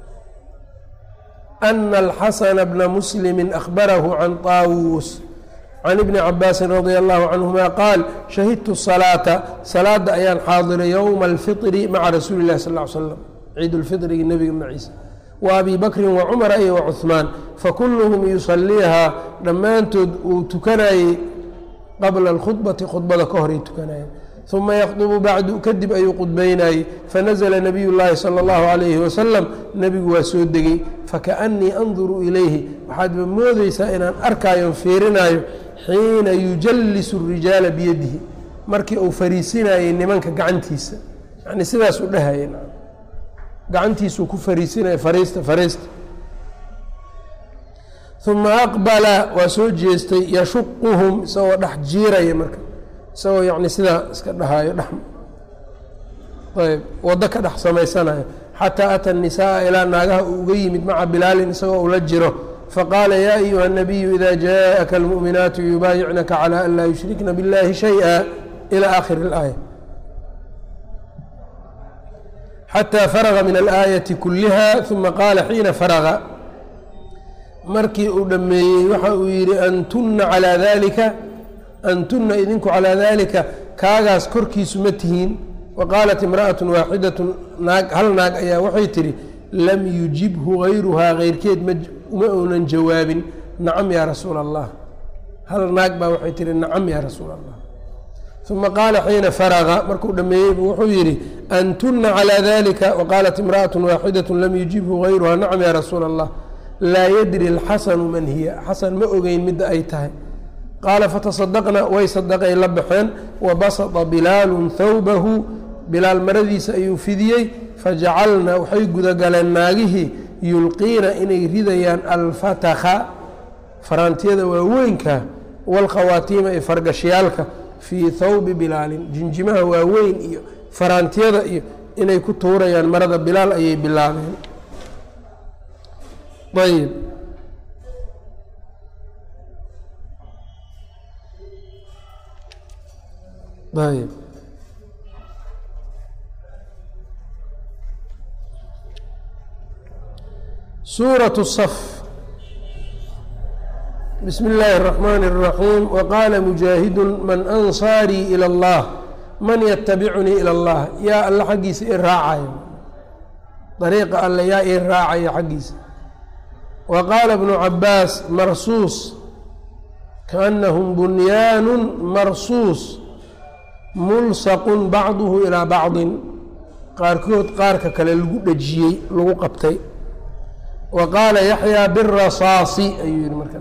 أna اlxasna bna muslimi أkhbarahu can طaawuus can ibni cabaasi radi allahu canhuma qaal shahidtu salaata salaada ayaan xaadiray yowma alfiri maca rasuuli اllahi sal ly slam ciid lfirigi nebiga maciisa wa abi bakrin wa cumara iyo wa cuhmaan fakuluhum yusaliihaa dhammaantood uu tukanayey qabla alkhudbati khudbada ka horay tukanayeen uma yakdubu bacdu kadib ayuu qudbaynayey fanazla nabiy llaahi sala اllahu alayhi wasalam nebigu waa soo degey fakaأnii anduru ilayhi waxaadba moodeysaa inaan arkaayo fiirinaayo xiina yujallisu الrijaala biyadihi markii uu fariisinayey nimanka gacantiisa yani sidaas u dhahayay gacantiisuu ku fariisinaya fariista fariista uma aqbala waa soo jeestay yashuquhum isagoo dhex jiiraya marka isagoo yani sidaa iska dhahaayo dhex ayb waddo ka dhex samaysanayo xataa ata الnisaءa ilaa naagaha uu uga yimid maca bilaalin isagoo ula jiro faqaala ya ayuha الnabiyu ida jaءaka اlmuؤminaatu yubaayicnaka calى an laa yushrikna biاllahi shayئa ilى akhir اlaaya xatى farga min alaayaةi kuliha uma qaala xiina farga markii uu dhameeyey waxa uu yihi antuna calىa dalika antuna idinku calىa dalika kaagaas korkiisu ma tihiin waqaalat imra'aة waaxidaة naag hal naag ayaa waxay tihi lam yujibhu gayruhaa keyrkeed ma uunan jawaabin nacam yaa rasuula allah hal naag baa waxay tihi nacam yaa rasuula allah uma qaala xiina faraga markuu dhameeyeybu wuxuu yidhi antuna calىa dalika waqaalat imra'aة waaxidaة lam yujibhu gayruhaa nacam yaa rasuula allah laa yadri اlxasanu man hiya xasan ma ogeyn midda ay tahay qaala fatasadaqna way sadaqay la baxeen wabasطa bilaalu thawbahu bilaal maradiisa ayuu fidiyey fajacalna waxay gudagaleen naagihii yulqiina inay ridayaan alfatakha faraantiyada waaweynka walkhawaatiima ee fargashyaalka fii thawbi bilaalin jinjimaha waaweyn iyo faraantiyada iyo inay ku tuurayaan marada bilaal ayay bilaabeen ayb ayb suuraة الصf bsm اllaahi الرaxmaan الraxiim waqaala mujaahidu man ansaarii ilى اllah man yatabicunii ilى اllah yaa alla xaggiisa i raacayo dariiqa alle yaa ii raacaya xaggiisa wa qaala bnu cabaas marsuus kaأnahum bunyaanu marsuus mulsaqun bacduhu ilaa bacdin qaarkood qaarka kale lagu dhejiyey lagu qabtay wa qaala yaxyaa birasaasi ayuu yihi marka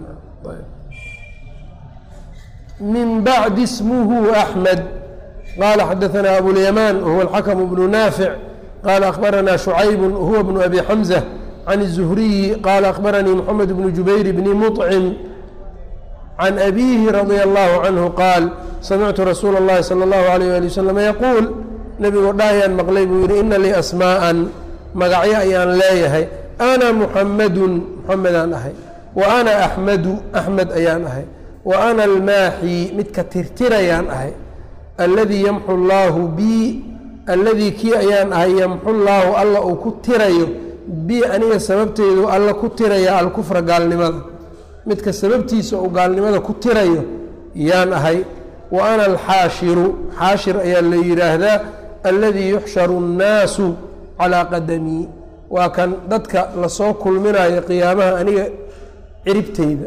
min bacdi ismuhu axmed qaala xadaanaa abulyamaan wahuwa alxakamu bnu naafic qaala akhbaranaa shucaybu huwa bnu abi xamza can الzuhriyi qaala akhbaranii moxamed bnu jubayr bni muطcim can abiihi radia allahu canhu qaal samictu rasuula اllahi salى اllahu alayh ali wasalam yaquul nebigoo dhaayaan maqlay buu yihi ina lii asmaa'an magacyo ayaan leeyahay ana muxamadun muxamedaan ahay wa ana axmadu axmed ayaan ahay wa ana almaaxi midka tirtirayaan ahay alladii yamxu llaahu bii alladii kii ayaan ahay yamxu llaahu alla uu ku tirayo bi aniga sababteedu alla ku tiraya alkufra gaalnimada midka sababtiisa uu gaalnimada ku tirayo yaan ahay wa ana alxaashiru xaashir ayaa la yidhaahdaa alladii yuxsharu اnnaasu calaa qadamii waa kan dadka lasoo kulminayo qiyaamaha aniga ciribteyda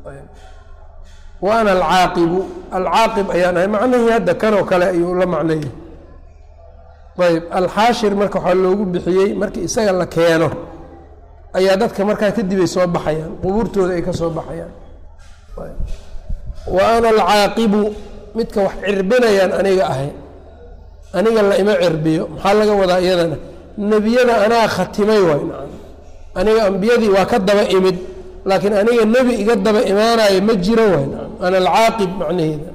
wa ana alcaaqibu alcaaqib ayaan ahay macnihii hadda kanoo kale ayuu la macnaya ayb alxaashir marka waxaa loogu bixiyey markii isaga la keeno ayaa dadka markaa kadib ay soo baxayaan qubuurtooda ay ka soo baxayaan wa ana alcaaqibu midka wax cirbinayaan aniga ahay aniga la ima cirbiyo maxaa laga wadaa iyadana nebiyada anaa khatimay waay nacam aniga ambiyadii waa ka daba imid laakiin aniga nebi iga daba imaanayo ma jiro waay nacam ana alcaaqib macnaheeda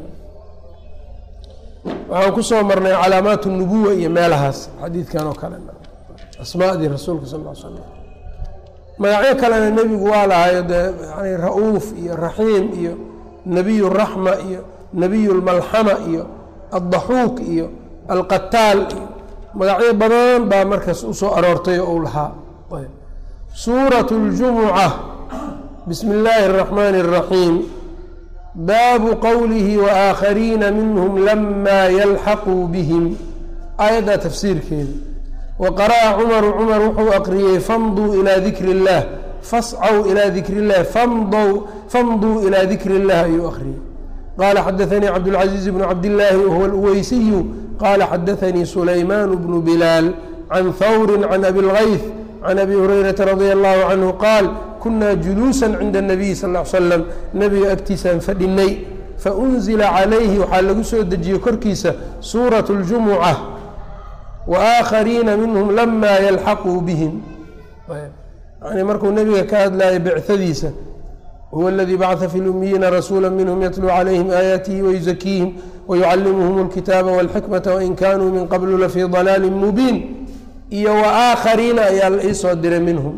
waxaan kusoo marnay calaamaat nubuwa iyo meelahaas xadiidkan oo kale asmaadii rasuulka sal l slam magacyo kalena nebigu waa lahayo dee yani ra-uuf iyo raxiim iyo nebiy raxma iyo nebiy lmalxama iyo addaxuuk iyo alqataal iyo magacyo badan baa markaas usoo aroortay oo uu lahaa suurat اljumuca bismi illaahi الraxmani الraxiim baabu qowlihi waaaakhariina minhm lama yalxaquu bihim aayaddaa tafsiirkeeda wa qara'a cumaru cumar wuxuu aqriyey famduu ilaa dikri اllah fascaw ilaa dikri اllah famduu ilaa dikri اllah ayuu aqriyey qala xadaanii cabdاlcaزiiz bnu cabdillaahi wahuwa اlweysiyu qala xadaanii sulaymaan bnu bilaal can hawri can abi اlgayth can abi hurayrata radi allahu canhu qaal kunaa juluusa cinda الnabiy sal l slam nebiga agtiisaan fadhinay faunzila calayhi waxaa lagu soo dejiyey korkiisa suuraة اljumuca waaaakhariina minhum lama yalxaquu bihim yani markuu nebiga ka hadlayo bicadiisa huwa اladii bacثa fi lumiyiina rasuula minhm yatluu calayhim aayaatihi wayuzakiihim wayucalimuhum اlkitaaba wاlxikmata wain kanuu min qablu lafii ضalaali mubiin iyo waaaakhariina ayaa la iisoo diray minhum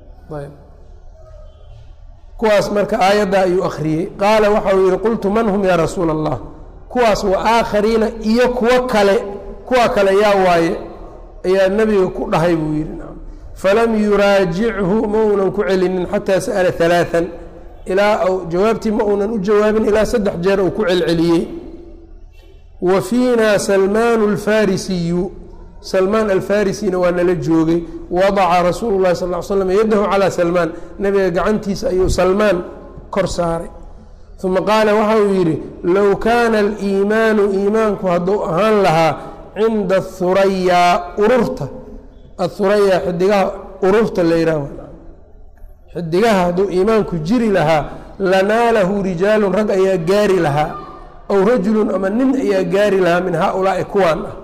kuwaas marka aayadda ayuu akhriyey qaala waxa uu yihi qultu man hum yaa rasuula allah kuwaas waaaakhariina iyo kuwo kale kuwa kale yaa waaye ayaa nebiga ku dhahay buu yidhi falam yuraajichu ma uunan ku celinin xataa sa'ala halaaan ilaa jawaabtii ma uunan u jawaabin ilaa saddex jeer uu ku celceliyey wa fiina salmaan alfarisiyu salmaan alfarisina waa nala joogay wadaca rasuulu llahi sal l slam yadahu calaa salmaan nebiga gacantiisa ayuu salmaan kor saaray uma qaala waxa uu yidhi low kaana aliimaanu iimaanku hadduu ahaan lahaa cinda ahurayaa ururta ahurayaa xidigaha ururta la yidhaah xidigaha hadduu iimaanku jiri lahaa lanaalahu rijaalun rag ayaa gaari lahaa aw rajulun ama nin ayaa gaari lahaa min haaulaai kuwaan ah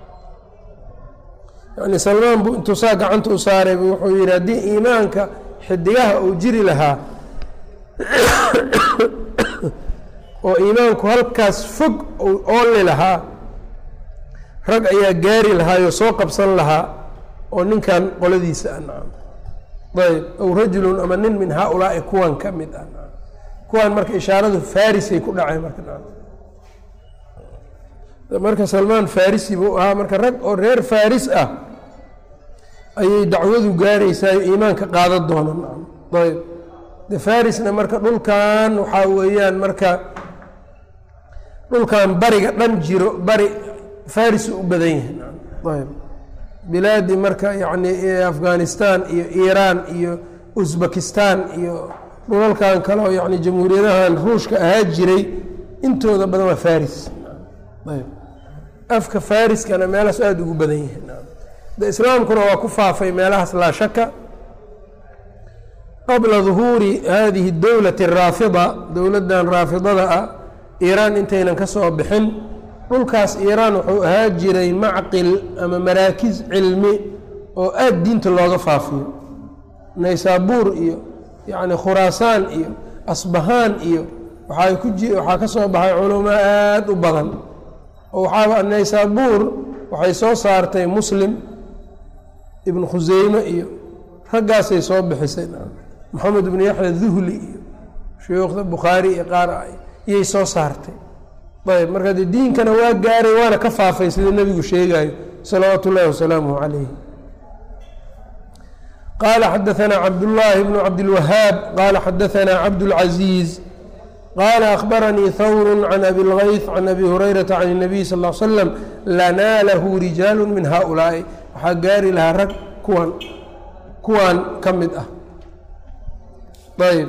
yani salmaan buu intuu saa gacanta u saaray bu wuxuu yidhi haddii iimaanka xidigaha uu jiri lahaa oo iimaanku halkaas fog uu ooli lahaa rag ayaa gaari lahaayoo soo qabsan lahaa oo ninkan qoladiisa ah nacam ayb aw rajulun ama nin min haaulaai kuwan ka mid ah nacam kuwan marka ishaaradu farisay ku dhacay marka nacam marka salmaan farisi buu ahaa marka rag oo reer faris ah ayay dacwadu gaaraysaa iimaanka qaadan doona nacam ayb de farisna marka dhulkan waxaa weeyaan marka dhulkan bariga dhan jiro bari faris u badan yahay nacam ayb bilaadi marka yacni afghanistan iyo iiraan iyo uzbekistan iyo dhulalkan kale oo yani jamhuuriyadahan ruushka ahaa jiray intooda badan waa faris ayb afka fariskana meelahaas aada ugu badan yahay de islaamkuna waa ku faafay meelahaas laa shaka qabla duhuuri hadihi dowlati araafida dowladdan raafidada ah iiraan intaynan ka soo bixin dhulkaas iiraan wuxuu ahaa jiray macqil ama maraakiz cilmi oo aada diinta looga faafiyo naysaabuur iyo yacni khuraasaan iyo asbahaan iyo waxaa ku ji waxaa ka soo baxay culamo aada u badan oo waxaaba naysaabuur waxay soo saartay muslim ibnu khuseyme iyo raggaasay soo bixisay maxamed ibnu yaxya duhli iyo shuyuukhda bukhaari iyo qaar iyay soo saartay ayb marka de diinkana waa gaaray waana ka faafay sida nebigu sheegayo salawaatu ullahi wasalaamuh calayh qala xadaanaa cabdullaahi bnu cabdilwahaab qala xadaanaa cabdاlcaziiz qala akhbaranii hawru can abi اlgayth can abi hurayrata can الnabiy sal l slam lanaalahu rijaalu min haؤulaa'i waxaa gaari lahaa rag kuwan kuwan ka mid ah ayb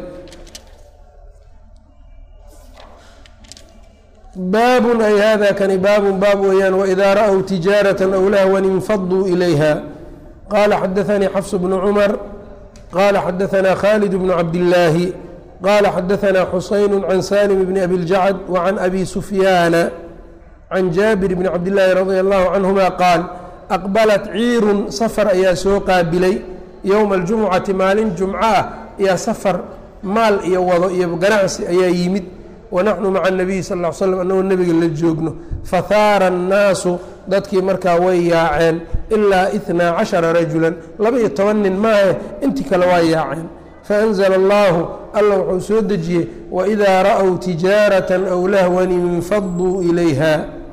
baabun ay hada kani baabun baab weeyaan wإida ra'w tijaaraة aw lahwan infaduu ilayha qala xadaanii xafs bnu cumar qala xadaثna khaalid bnu cabdillaahi qala xadaثna xusayn can salim bni abi اljacd wacan abi sufyaana can jaabir bni cabdillaahi radi allahu canhuma qaal aqbalat ciirun safar ayaa soo qaabilay yowma aljumucati maalin jumco ah ayaa safar maal iyo wado iyo ganacsi ayaa yimid wanaxnu maca nabiyi sal l slam annagoo nebiga la joogno fahaara annaasu dadkii markaa way yaaceen ilaa itnaa cashara rajulan laba-iyo toban nin maahe intii kale waa yaaceen faanzla allahu alla wuxuu soo dejiyey waidaa ra'w tijaaratan aw lahwan infaduu ilayha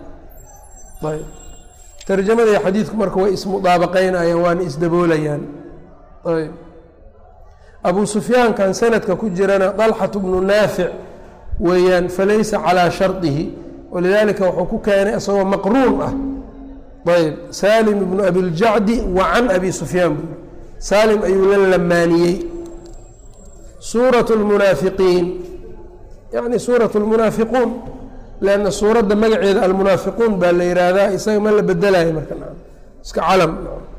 tarjamada iyo xadiidku marka way ismudaabaqaynayaan waana isdaboolayaan ayb abu sufyaankan sanadka ku jirana dalxatu bnu naafic weeyaan falaysa calaa shardihi walidaalika wuxuu ku keenay isagoo maqruun ah ayb salim ibnu abiljacdi wa can abi sufyaan buu saalim ayuu la lamaaniyey suuraة اlmunaafiqiin yani suuraة اlmunaafiquun lanna suuradda magaceeda almunaafiquun baa la yihahdaa isaga ma la bedelayo marka iska calam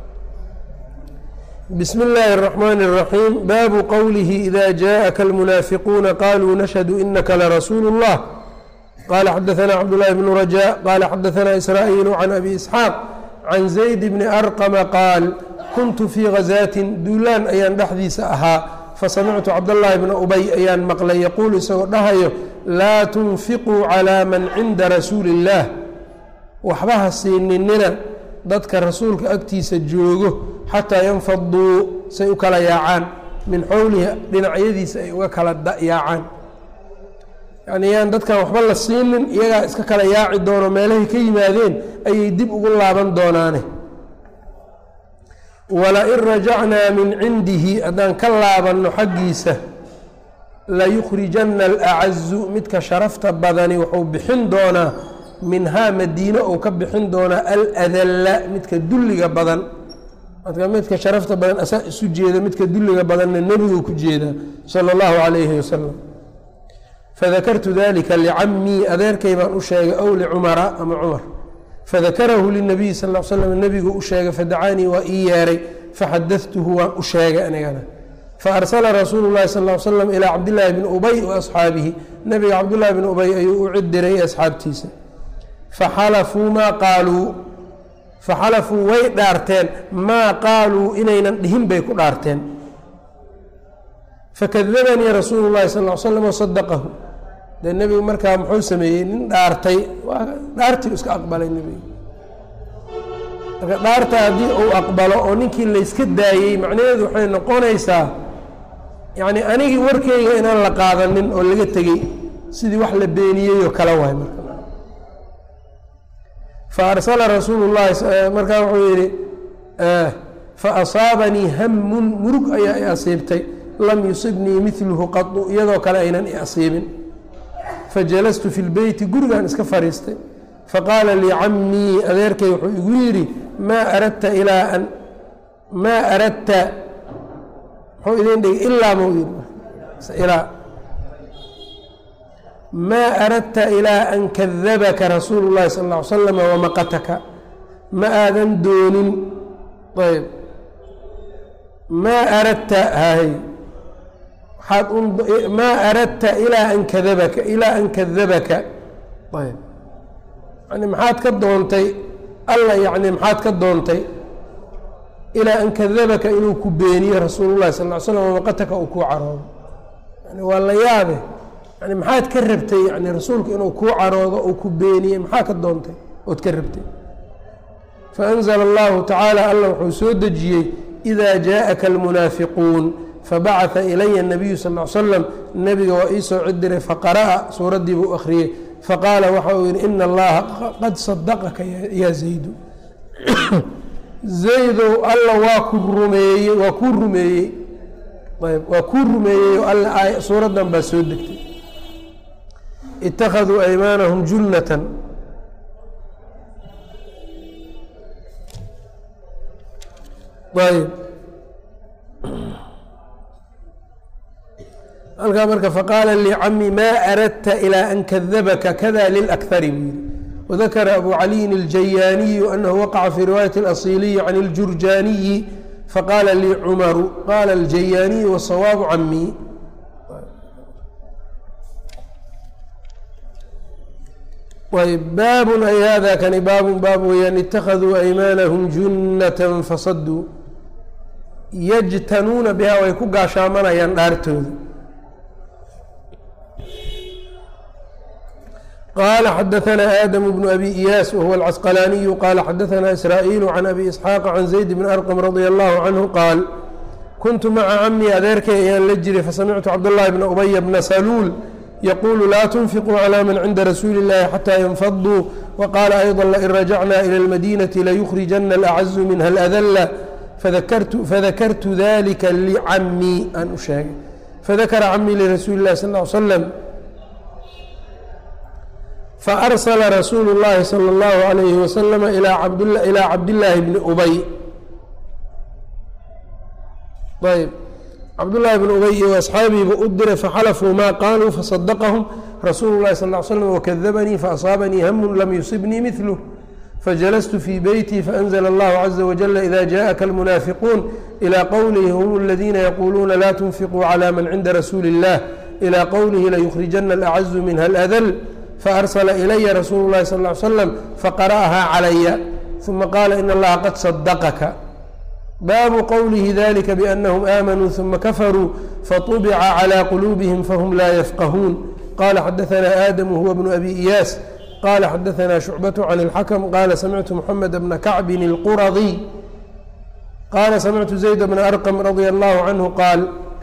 bismi اllaahi الرaxmaan الraxiim baabu qowlihi ida jaءaka اlmunaafiquuna qaluu nashhadu inaka larasuulu الlah qala xadaثna cabdالlahi bnu rajاء qala xadaثna israa'iil can abi isxaaq can zayd bni arqama qaal kuntu fii gazaatin duulaan ayaan dhexdiisa ahaa fasamictu cabdاllahi bna ubay ayaan maqlay yaquulu isagoo dhahayo laa tunfiquu calىa man cinda rasuuli اllaah waxba ha siininina dadka rasuulka agtiisa joogo xataa yanfaduu say u kala yaacaan min xowlihi dhinacyadiisa ay uga kala yaacaan yani yaan dadkan waxba la siinin iyagaa iska kala yaaci doono meelahay ka yimaadeen ayay dib ugu laaban doonaane walain rajacnaa min cindihi haddaan ka laabanno xaggiisa layukhrijanna alacazu midka sharafta badani wuxuu bixin doonaa minhaa madiine uu ka bixin doonaa aladalla midka dulliga badan marka midka sharafta badan asaa isu jeeda midka dulliga badanna nebiguu ku jeedaa sala allahu calayhi wasalam fadakartu dalika licamii adeerkay baan u sheegay ow licumara ama cumar fadakarahu linabiyi sal l slam nebigu u sheegay fadacaanii waa ii yeeray faxadatuhu waan u sheegay anigana faarsala rasuulu llahi sal l slam ilaa cabdillaahi bni ubay wa asxaabihi nebiga cabdullahi bni ubay ayuu u cidiray asxaabtiisa faxalafuu maa qaaluu faxalafuu way dhaarteen maa qaaluu inaynan dhihin bay ku dhaarteen fakadabanii rasuulu llahi sal l slam wasadaqahu dee nebigu markaa muxuu sameeyey nin dhaartay waa dhaartii iska aqbalay nebigu marka dhaarta haddii uu aqbalo oo ninkii layska daayey macnaheedu waxay noqonaysaa yacni anigii warkeyga inaan la qaadanin oo laga tegey sidii wax la beeniyey oo kala waay marka fa arsala rasuulu llahi markaa wuxuu yidhi fa asaabanii hamun murug ayaa i asiibtay lam yusibnii midluhu qadu iyadoo kale aynan i asiibin fajalastu fi lbeyti gurigaan iska fadhiistay faqaala lii camii adeerkay wuxuu igu yidhi maa aradta ilaa an maa aradta muxuu idin dhigay ilaa mau ilaa maa aradta ilaa an kadabaka rasuulu llahi sal ll ly slam wamaqataka ma aadan doonin ayb maa aradta hay maa aradta ilaa an kadabaka ilaa an kadabaka ayb yani maxaad ka doontay alla yani maxaad ka doontay ilaa an kadabaka inuu ku beeniyo rasuulu llahi sal ly slam wamaqataka uu kuu caroodo yani waa la yaabe yani maxaad ka rabtay yani rasuulku inuu kuu caroodo uu ku beeniyey maxaa ka doontay ood ka rabtay faanzla allahu tacaala alla wuxuu soo dejiyey ida jaaءaka almunaafiquun fabacaثa ilaya الnabiyu sal ly slam nebiga waa iisoo cidiray faqara'a suuraddii buu akhriyey faqaala waxa uu yihi ina allaha qad sadaqaka yaa zaydu zaydow alla waa ku rumeeyey waa kuu rumeeyey ayb waa kuu rumeeyey oo alla suuraddan baa soo degtay ittakhaduu aymaanahum junnatan ayb halkaa marka faqaala lii cami maa aradta ilaa an kadabaka kada lilأkhari buu yihi wadakara abu caliyin الjayaaniyu anahu waqaca fii riwaayati اlasiliyi can اljurjaaniyi faqaala lii cumaru qaala aljayaaniyu wasawaabu camii baabun ay hada kani baabun baab weyaan itakaduu aymaanahum junnatan fasaduu yajtanuuna bihaa way ku gaashaamanayaan dhaartooda qala xadaثna aadamu bnu abi iyaas wahuwa alcasqalaaniyu qala xadaثna israa'iilu can abi isxaaqa can zayd bni arqam radia allahu canhu qaal kuntu maca camii adeerkay ayaan la jiray fasamictu cabdاllahi bna ubaya bna saluul yqulu laa tunfiquu calى man cinda rasuuli اllahi xatى ynfaduu waqaala ayضa lain rajacna ilى اlmadinati layukrijana alacazu minha اladla fadakartu dalika licamii aan u sheegay fadakara camii lirasuuli اllahi sal ly slam faarsla rasuulu اllahi salى اllahu عalayhi waslama ilaa cabdillaahi bni ubay ayb cabdullaahi bn ubay iyo asxaabiiba u diray faxalafuu maa qaaluu fasadaqahum rasuulu llahi sal l slm wakadabanii faasaabanii hamun lam yusibnii midluh fajalastu fii beyti faأnzla allahu caza wajala ida jaءaka almunaafiquun ilى qowlihi hum aladiina yaquuluuna laa tunfiquu calى man cinda rasuuli اllah ilى qowlihi layukrijana alacazu minha aladl faarsla ilaya rasuulu اllahi sal ly slam faqara'ahaa calaya uma qaala in allaha qad sadaqaka baabu qowlihi dalika biannahum aamanuu ثuma kafaruu faطubica calى quluubihim fahum laa yafqahuun qala xadaثna aadamu huwa bnu abi iyaas qala xadaثna shucbaة can اlxakm qala samictu mxamed bna kacbin اlquradiy qala samictu zayd bna arqm radia allahu canhu qaal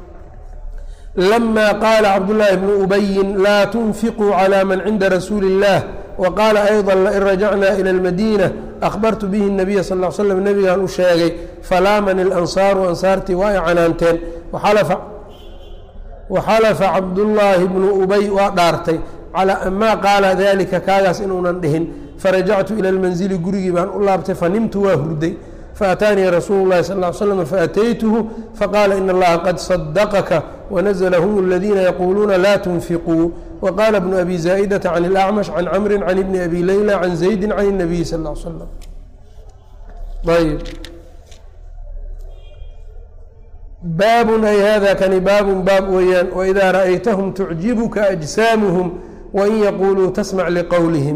lama qaala cabdullaahi bnu ubayin laa tunfiquu calى man cinda rasuuli اllah wqaala ayضa lain rajacna ilى اlmadiina ahbartu bihi الnabiya sal ly slam nebigaan u sheegay falaamani اlansaaru ansaartii waa ay canaanteen waxalafa cabdullaahi bnu ubay waa dhaartay maa qaala dalika kaagaas inuunan dhihin farajactu ila اlmanzili gurigii baan u laabtay fanimtu waa hurday faataanii rasuulu اlahi sal ly slam faataytuhu faqaala in allaha qad sadaqaka wanazla hum aladiina yaquuluuna laa tunfiquu wqaala bnu abi zaa'idata can اlacmash can camri can ibni abi leyla can zaydi can الnabiyi sal l slam ayb baabun ay hada kani baabun baab weeyaan waidaa ra'aytahum tucjibuka ajsaamuhum wain yaquuluu tasmac liqowlihim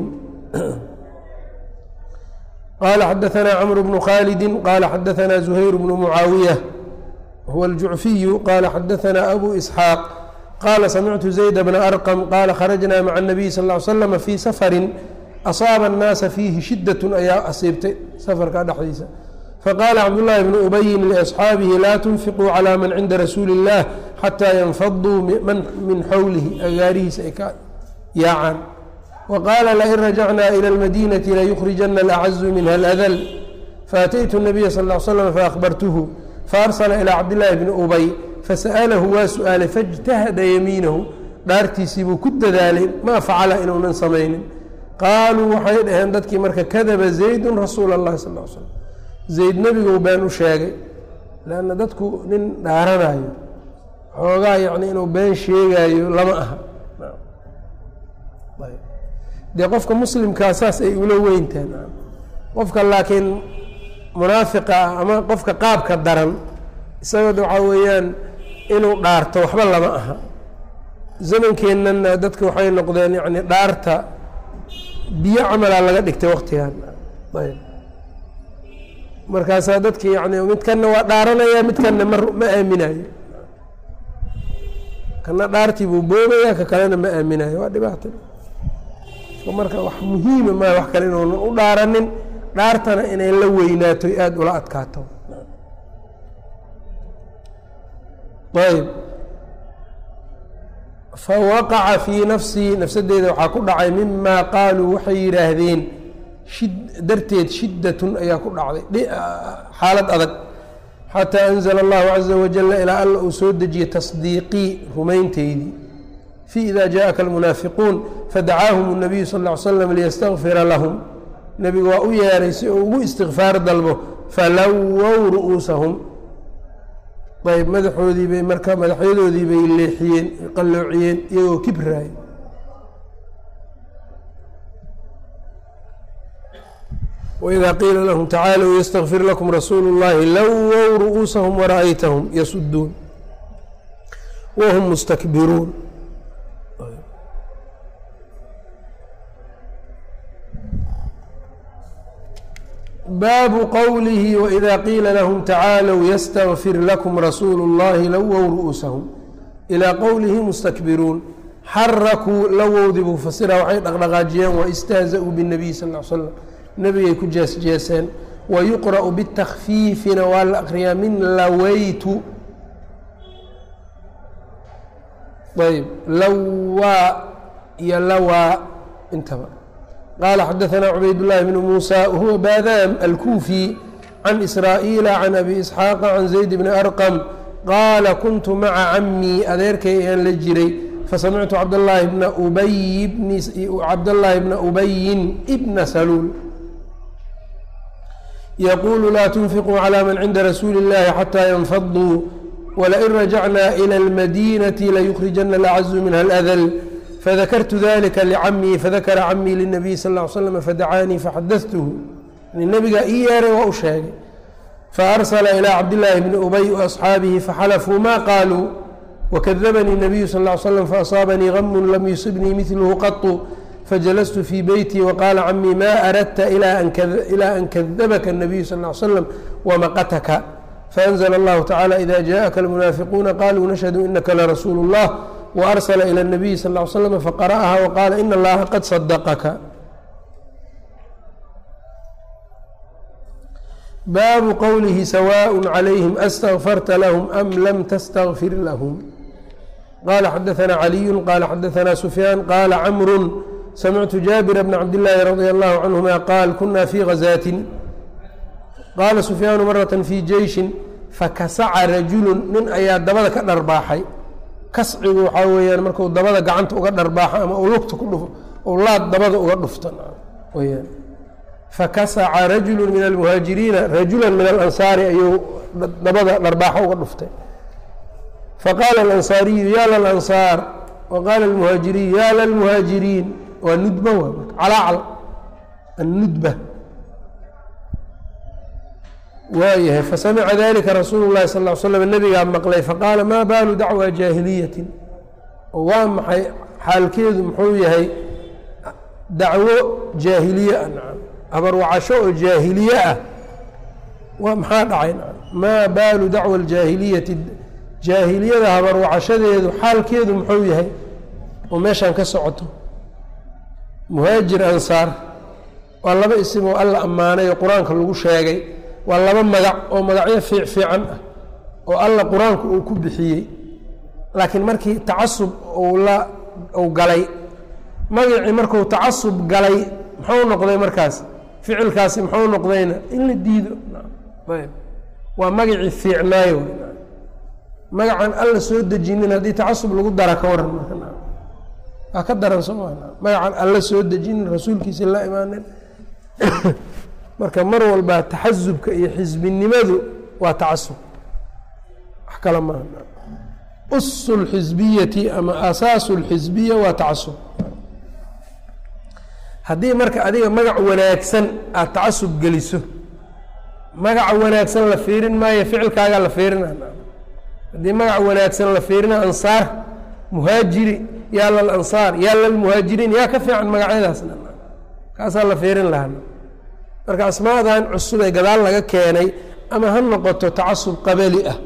qala xadaثna cmr bnu khalidi qala xadaثna zuhayr bnu mucaawiya huwa اljucfiyu qala xadaثna abu isxaaq qala samictu zayd bna arqm qala kharajna maca الnabiy sal ly slama fii safarin asaaba الnaasa fiihi shidaة ayaa asiibtay safarka dhexdiisa faqaala cabdullaahi bnu ubayin liasxaabihi laa tunfiquu calى man cinda rasuuli اllah xataa yanfaduu min xowlihi agaarihiisa ay ka yaacaan waqaala lain rajacna ilى اlmadinati layukrijana alacazu minha aladl faataytu الnabiya sal ly slam faahbartuhu faarsla ilى cabdillaahi bni ubay fasa'alahu waa su-aalay faاjtahada yamiinahu dhaartiisii buu ku dadaalay maa facala inuunan samaynin qaaluu waxay dhaheen dadkii marka kadaba zaydun rasuula اllahi sal l slam zayd nebiguu been u sheegay lanna dadku nin dhaaranayo xoogaa yacni inuu been sheegaayo lama aha dee qofka muslimkaa saas ay ula weyntahan qofka laakiin munaafiqa ah ama qofka qaabka daran isagoo waxaa weeyaan inuu dhaarto waxba lama aha zamankeenana dadka waxay noqdeen yani dhaarta biyo camalaa laga dhigtay waktigan ayb markaasaa dadki yani midkanna waa dhaaranaya midkanna ma ma aaminayo kana dhaartii buu boobaya ka kalena ma aaminayo waa dhibaato marka wax muhiima maa wax kale inuunan u dhaaranin dhaartana inay la weynaato aada ula adkaato ayb fawaqaca fii nafsii nafsadeeda waxaa ku dhacay mima qaaluu waxay yidhaahdeen darteed shidatun ayaa ku dhacday xaalad adag xataa anzla allahu caza wajala ilaa alla uu soo dejiyey tasdiiqii rumaynteydii fii ida jaءaka almunaafiquun fadacaahum الnabiyu sal ly slam liyastakfira lahum nebigu waa u yeeray si uu ugu istikfaar dalbo falawow ru'uusahum ayb madaxoodii bay marka madaxyadoodii bay leexiyeen qalloociyeen iyagoo kibraay wإida qiila lahm tacaaluu ystakfir lakum rasuulu اllahi lowow ru'uusahum wara'aytahum yasuduun whm mustakbiruun baabu qowlihi wإida qiila lahm tacaalw ystakfir lakum rasuulu اllahi lowow ru'uusahum ilaa qowlihi mustakbiruun xarakuu lowowdii buu fasira waxay dhaqdhaqaajiyeen waistahza-uu bالnabiy sal ا l slam nebigay ku jeesjeeseen wayuqra'u bitakfiifina waa la akriyaa min lawaytu ayb lawaa iyo lawaa intaba qaala xadaثna cubayd الlahi bn muusى wahuwa baadaam alkuufi can israa'iila can abi isxaaqa can zayd bni arqam qaala kuntu maca camii adeerkay ayaan la jiray fasamictu cabdاllaahi bna ubay cabdاllaahi bna ubayin bna saluul yquulu laa tunfiquu calى man cinda rasuuli اllahi xatىa yanfaduu wlain rajacna ilى اlmadinati layukrijana alcazu minha اladl fadakartu dalika licamii fadakara camii lلnabiy sal ا ly slm fadacaanii faxadatuhu nebigaa ii yeeray waa u sheegay faarsla ilى cabdillaahi bni ubay وaصxaabihi faxalafuu ma qaaluu wakadabanii الnabiyu sal ا ly slm faaصaabanii gamu lam yusibnii midlhu qaطu fajalastu fii beyti waqaala camii ma aradta ilaa an kadabaka الnabiyu sal ly slam wamaqataka faأnzla اllahu tacala ida jaءaka اlmunaafiquuna qaluu nashhadu inaka larasuulu اllah waarsla ilى الnabiyi sal ly slm faqara'aha waqaala ina allaha qad sadaqaka baabu qowlihi sawaء عalayhim astغfarta lahm am lam tastغfir lahm qala xadaثna caliyu qala xadaثna sufyaan qala camru samictu jaabira bna cabdillaahi radia allahu canhuma qaal kuna fii gazaatin qaala sufyaanu marata fii jeyshin fakasaca rajulun nin ayaa dabada ka dharbaaxay kascigu waxaa weeyaan marku dabada gacanta uga dharbaaxo ama uu lugta ku dhufo ou laad dabada uga dhufto weyaan fakasaca rajulu min almuhaajiriina rajula min alansaari ayuu dabada dharbaaxo uga dhuftay faqaala alansaariyu ya lalansaar waqaala almuhaajiriyu ya lalmuhaajiriin waa nudba waa calaacal annudba waayahay fasamica dalika rasuulu llahi sal ly slam nabigaa maqlay faqaala maa baalu dacwa jaahiliyatin oo waa maxay xaalkeedu muxuu yahay dacwo jaahiliye ah nacam habarwacasho oo jaahiliye ah waa maxaa dhacay nacam maa baalu dacwa aljaahiliyati jaahiliyada habarwacashadeedu xaalkeedu muxuu yahay oo meeshaan ka socoto muhaajir ansaar waa laba isim oo alla ammaanay oo qur-aanka lagu sheegay waa laba magac oo magacyo fiic fiican ah oo alla qur-aanku uu ku bixiyey laakiin markii tacasub uu la uu galay magacii markuu tacasub galay muxuu noqday markaas ficilkaasi muxuu noqdayna in la diido ayb waa magacii fiicnaayo magacan alla soo dejinin haddii tacasub lagu dara ka waran marka waa ka daran sooma magacan alla soo dejinin rasuulkiisa la imaanin marka mar walba taxasubka iyo xisbinimadu waa tacasub wax kale maaha usu lxisbiyati ama asaasu lxisbiya waa tacasub haddii marka adiga magac wanaagsan aada tacasub geliso magaca wanaagsan la fiirin maayo ficilkaagaa la fiirina haddii magac wanaagsan la fiirina ansaar muhaajiri yaa lalansaar yaa lalmuhaajiriin yaa ka fiican magacyadaasna kaasaa la fiirin lahaa marka asmaadan cusub ee gadaal laga keenay ama ha noqoto tacasub qabali ah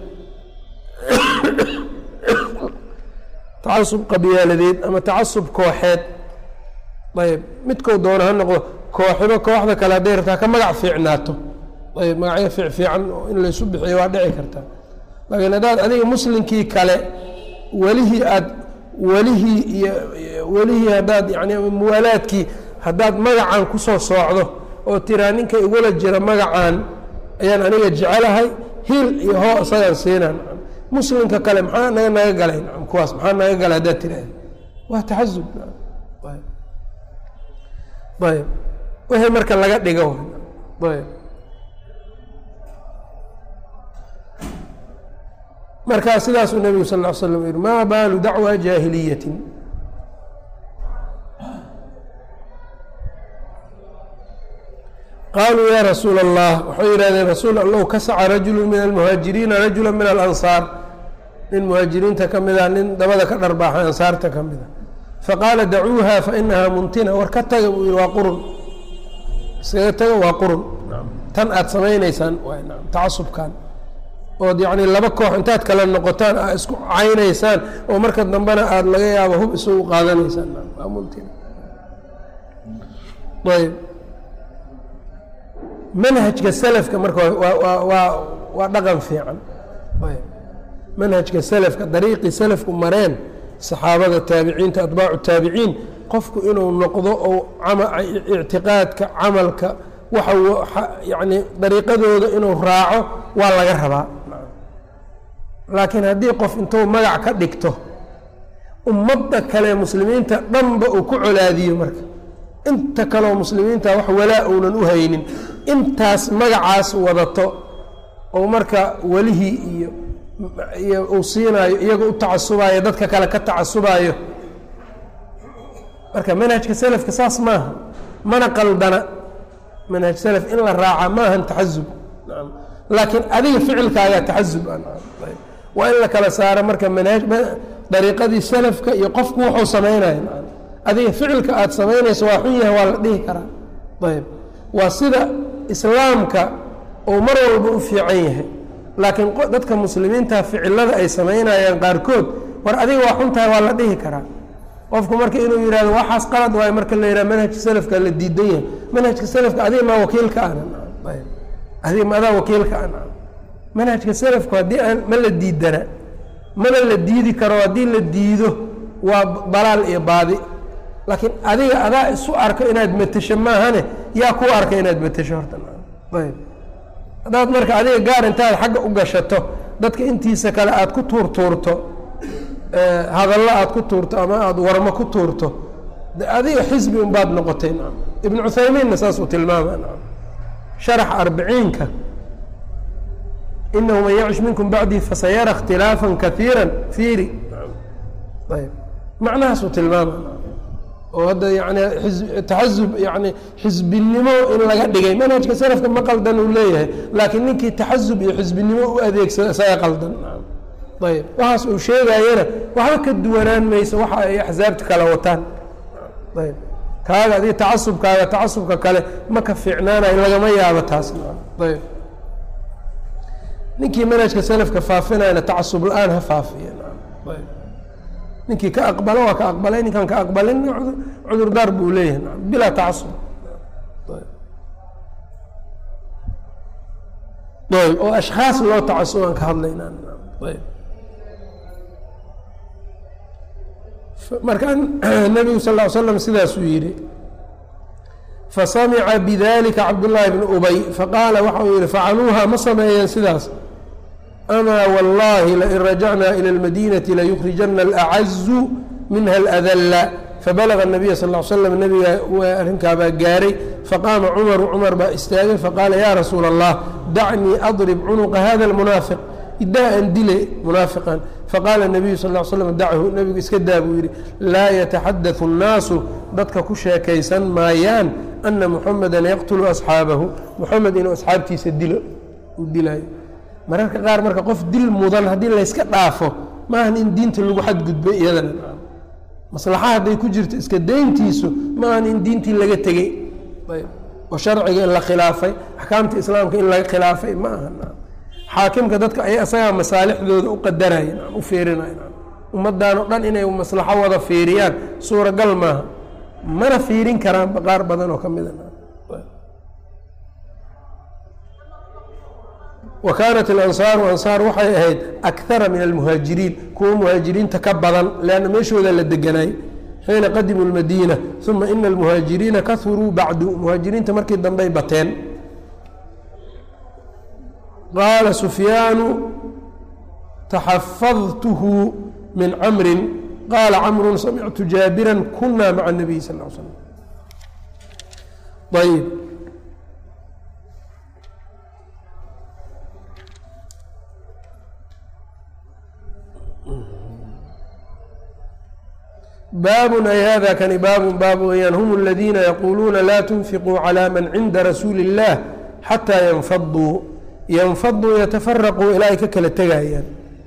tacasub qabyaaladeed ama tacasub kooxeed ayb midkou doono ha noqdo kooxiba kooxda kale hadday rabtaa ka magac fiicnaato ayb magacyo fiic fiican in laysu bixiyo waa dhici kartaa laakiin haddaad adiga muslimkii kale welihii aad welihii iyo welihii haddaad yani muwaalaadkii haddaad magacan kusoo soocdo oo tiraa ninka igula jira magacan ayaan aniga jecelahay hil iyo hoo isagaan siinaa muslimka kale maxaa naga naga galay kuwaas maxaa naga galay haddaad tiraahda waa taxasub ayb wixii marka laga dhigo ayb markaa sidaasuu nebigu sal ll ly slam yihi maa baalu dacwa jaahiliyatin qaaluu yaa rasuula allah waxay yidhahdeen rasuul allow kasaca rajulu min almuhaajiriina rajula min alansaar nin muhaajiriinta ka mid a nin dabada ka dharbaaxay ansaarta ka mid a faqaala dacuuha fainahaa muntina war ka taga buu yihi waa qurun iskaga taga waa qurun tan aada samaynaysaan tacasubkan ood yacni laba koox intaad kala noqotaan aa isku caynaysaan oo marka dambena aada laga yaabo hub isugu qaadanaysaan waa muntina ayb manhajka selafka marka waa waa waa dhaqan fiican ayb manhajka selafka dariiqii selafku mareen saxaabada taabiciinta atbaacu taabiciin qofku inuu noqdo oo ictiqaadka camalka waxa yani dariiqadooda inuu raaco waa laga rabaa laakiin haddii qof intuu magac ka dhigto ummadda kale muslimiinta dhanba uu ku colaadiyo marka inta kaleoo muslimiinta wax walaa uunan u haynin intaas magacaas wadato oo marka welihii iyo iyo uu siinaayo iyaga u tacasubayo dadka kale ka tacasubayo marka manhajka selafka saas maaha mana qaldana manhaj selaf in la raaca maahan taxasub laakiin adiga ficilkaagaa taxasub waa in la kala saaro marka manhaj dariiqadii selafka iyo qofku wuxuu samaynayo adiga ficilka aada samaynayso waa xun yahay waa la dhihi karaa ayb waa sida islaamka uu mar walba u fiican yahay laakiin dadka muslimiinta ficilada ay samaynayaan qaarkood war adiga waa xun tahay waa la dhihi karaa qofku marka inuu yihahdo waxaas qalad waayo marka la yidhaha manhajka selafka la diidan yahay manhajka selafka adiga maa wakiilka ana adiga ma adaa wakiilka ana manhajka selafku haddii aan ma la diidana mana la diidi karo haddii la diido waa dalaal iyo baadi laakiin adiga adaa isu arko inaad matesho maahane yaa ku arka inaad matesho horta ayb haddaad marka adiga gaar intaad xagga u gashato dadka intiisa kale aada ku tuurtuurto hadallo aada ku tuurto ama aada warmo ku tuurto de adiga xisbi unbaad noqotay naam ibnu cuthaymiinna saas uu tilmaama naam sharaxa arbiciinka inahu man yacish minkum bacdii fasayara اkhtilaafا kaiira fiiri ayb macnahaasuu tilmaama oo hadda yani taxasub yani xisbinimo in laga dhigay manhajka salafka ma qaldan uu leeyahay laakiin ninkii taxasub iyo xisbinimo u adeegsada isaga qaldan ayb waxaas uu sheegayana waxba ka duwanaan mayso waxa ay axsaabta kala wataan ayb kaaga adiga tacasubkaaga tacasubka kale ma ka fiicnaanayo lagama yaabo taas ayb ninkii manhajka salafka faafinayana tacasub la-aan ha faafiya ayb ninkii ka aqbalo waa ka aqbalay ninkaan ka aqbalin cudurdaar buu leeyahay bilaa tacasub ayb oo ashkhaas loo tacasubaan ka hadlaynaa ayb marka nebigu sal ll slam sidaasuu yidhi fasamica bidalika cabdullaahi bnu ubay faqaala waxa uu yihi facaluuha ma sameeyeen sidaas amaa wallahi lain rajacnaa ilى اlmadinati layukrijana alacazu minha aladalla fabalaga الnabiya sal ll slam nebiga arrinkaabaa gaaray faqaama cumaru cumar baa istaagay faqaala ya rasuula اllah dacnii adrib cunuqa hada اlmunaafiq idaa an dile munaafiqan faqaala الnabiyu sal ll slam dachu nebigu iska daa buu yidhi laa yataxadau الnaasu dadka ku sheekaysan maayaan ana muxameda yaqtulu asxaabahu muxamed inuu asxaabtiisa dilo uu dilaayo mararka qaar marka qof dil mudan haddii layska dhaafo maahan in diinta lagu xadgudbay iyadana maslaxa hadday ku jirto iska dayntiisu maahan in diintii laga tegey oo sharciga in la khilaafay axkaamta islaamka in laga khilaafay ma aha xaakimka dadka ay asagaa masaalixdooda u qadaraya u fiirinaya ummaddan o dhan inay maslaxo wada fiiriyaan suuragal maaha mana fiirin karaan qaar badan oo ka mida wa kaanat alansaaru ansaar waxay ahayd akara min almuhaajiriin kuwa muhaajiriinta ka badan leanna meeshooda la deganaay xiina qadimuu lmadiina uma ina almuhaajiriina kahuruu bacdu muhaajiriinta markii dambey bateen qaala sufyaanu taxafadtuhu min camrin qaala camrun samictu jaabiran kuna maca nabiy sal l slam ayb baabun ay hada kani baabun baab weyaan hum aladiina yaquuluuna laa tunfiquu calى man cinda rasuuli اllah xataa yanfaduu yanfaduu yatafaraquu ilaa ay ka kala tegayaan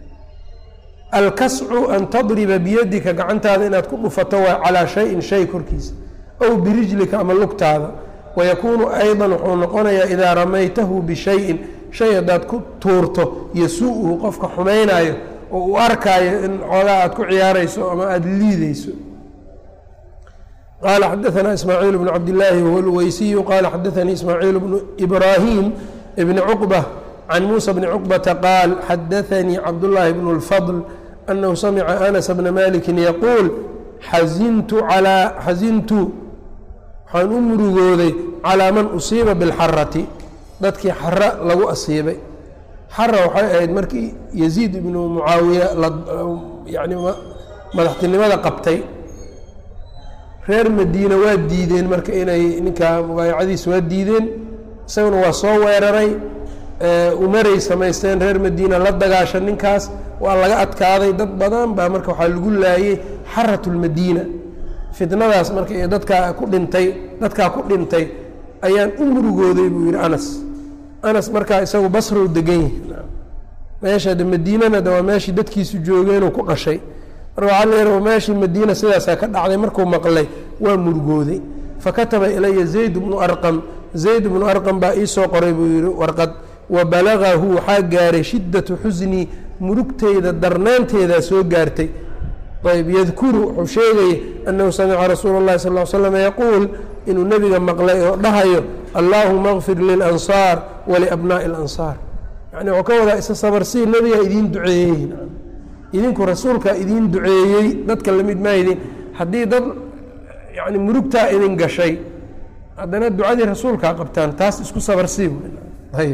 alkascu an tadriba biyadika gacantaada inaad ku dhufato waa calaa shayin shay korkiisa ow birijlika ama lugtaada wayakuunu ayضa wuxuu noqonayaa idaa ramaytahu bishayin shay haddaad ku tuurto yasuu-uhu qofka xumaynayo oo uu arkaayo in xoogaa aad ku ciyaarayso ama aada liideyso qaala xadaanaa ismaaciil bnu cabdillaahi wahuwa lweysiyu qaala xadaanii ismaaciil bnu ibraahim bni cuqba can muusa bni cuqbata qaal xadaanii cabdullaahi bnu اlfadl anahu samica anas bna maliki yaquul xazintu alaa xazintu waxaan u murugooday calaa man usiiba bilxarati dadkii xara lagu asiibay xara waxay ahayd markii yaziid ibnu mucaawiya yani madaxtinimada qabtay reer madiina waa diideen marka inay ninkaa mubaayacadiisa waa diideen isaguna waa soo weeraray umaray samaysteen reer madiina la dagaasha ninkaas waa laga adkaaday dad badan baa marka waxaa lagu laayey xarat lmadiina fitnadaas marka iyo dadkaa ku dhintay dadkaa ku dhintay ayaan u murugooday buu yihi anas anas markaa isagu basrow degan yahay meesha de madiinana de waa meeshii dadkiisu joogeenuu ku dhashay marka waxaa la yihi meeshii madiina sidaasaa ka dhacday markuu maqlay waa murugooday fakataba ilaya zayd bnu arqam zayd bnu arqam baa iisoo qoray buu yihi warqad wa balagahu waxaa gaaray shiddatu xusnii murugteyda darnaanteedaa soo gaartay ayb yadkuru wuxuu sheegaya annahu samica rasuula اllahi sal l slam yaquul inuu nebiga maqlay oo dhahayo allaahuma kfir lilansaar waliabnaa'i اlansaar yani wuxuu ka wadaa isa sabarsii nebigaa idiin duceeyey idinku rasuulkaa idiin duceeyey dadka lamid maydin haddii dad yani murugtaa idin gashay haddana ducadii rasuulkaa qabtaan taas isku sabarsii ayb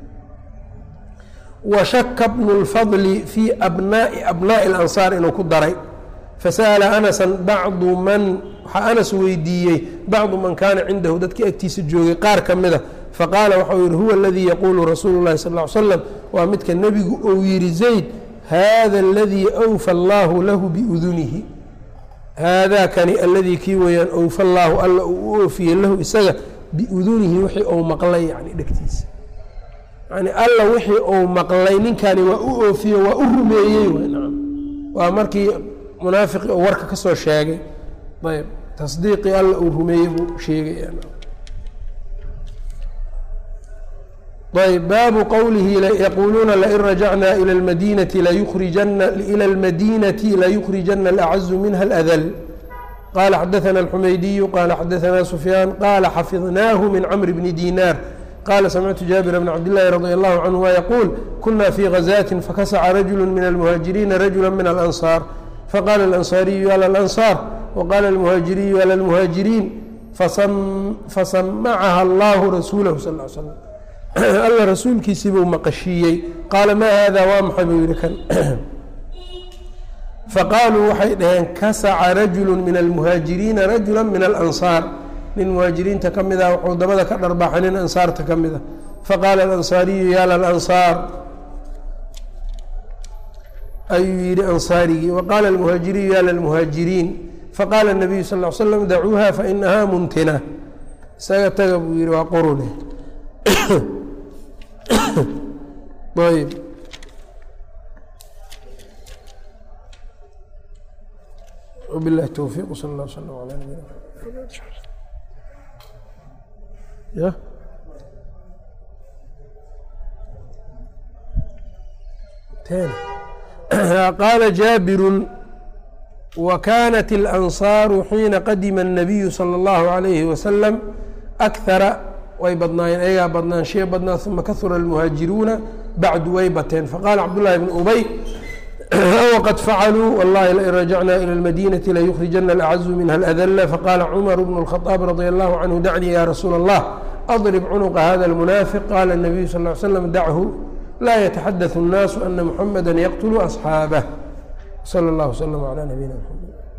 washaka bnu اlfadli fii abnaai abnaa'i اlansaar inuu ku daray fasa'ala anasan bacdu man waxaa anas weydiiyey bacdu man kaana cindahu dadkii agtiisa joogay qaar ka mida faqaala waxau yihi huwa aladii yaquulu rasuulu llahi sal ly slam waa midka nebigu ou yihi zayd hada aladii awfa allaahu lahu biudunihi haadaa kani aladii kii weeyaan awfa allaahu alla uu u oofiyey lahu isaga biudunihi wixii ou maqlay yani dhegtiisa yani alla wixii uu maqlay ninkani waa u oofiye waa u rumeeyey waa markii munaafiqi oo warka ka soo sheegay ayb tasdiiqii alla uu rumeeyey buu sheegay ayb baabu qowlihi yaquuluuna lain rajacnaa ila lmadinati layurijana ila اlmadinati layukrijana alacazu minha اladl qala xadaثna اlxumaydiyu qala xadaثna sufyaan qala xafidnaahu min cmr bni dinaar qala samictu jaabir bn cabd llahi radi allahu canهuma yaquul kuna fii gazaatin fakasaca rajulu min almuhaajiriina rajula min alansaar faqala alansaariyu ala alansaar waqala almuhaajiriyu ala almuhaajiriin fasamacaha allahu rasuulahu sal l slam alla rasuulkiisii buu maqashiiyey qaala maa hada waa maxay buu yihi kan faqaaluu waxay dhaheen kasaca rajulu min almuhaajiriina rajula min alansaar nin muhaajiriinta ka mid ah wuxuu dabada ka dharbaaxay nin ansaarta ka mid a faqaala alansaariyu ya lalansaar ayuu yihi ansaarigii waqaala almuhaajiriyu ya lalmuhaajiriin faqaala الnabiyu sal ly slam dacuuha fainahaa muntina isaga taga buu yihi waa qurune ayb wbilahi towfiiq sal اllah slm alى nabina ya qaala jaabiru wakaanat اlansaaru xiina qadima الnabiyu salى اllahu عalayhi wasalam akhara way badnaayeen ayagaa badnaanshiya badnaa uma kahura almuhaajiruuna bacdu way bateen faqaala cabdullahi bn ubay wqad facaluu wallahi lain rajacna ilى اlmadinati layukrijana alacazu minha aladla faqala cumar bn الkhaطaab radi allahu canhu dacnii ya rasuula اllah adrib cunuqa hada اlmunaafiq qala الnabiyu sal ly slam dachu laa yataxadaثu الnaasu ana muxamada yaqtulu asxaabah slى اllah wslm عlى nabiyina mxamed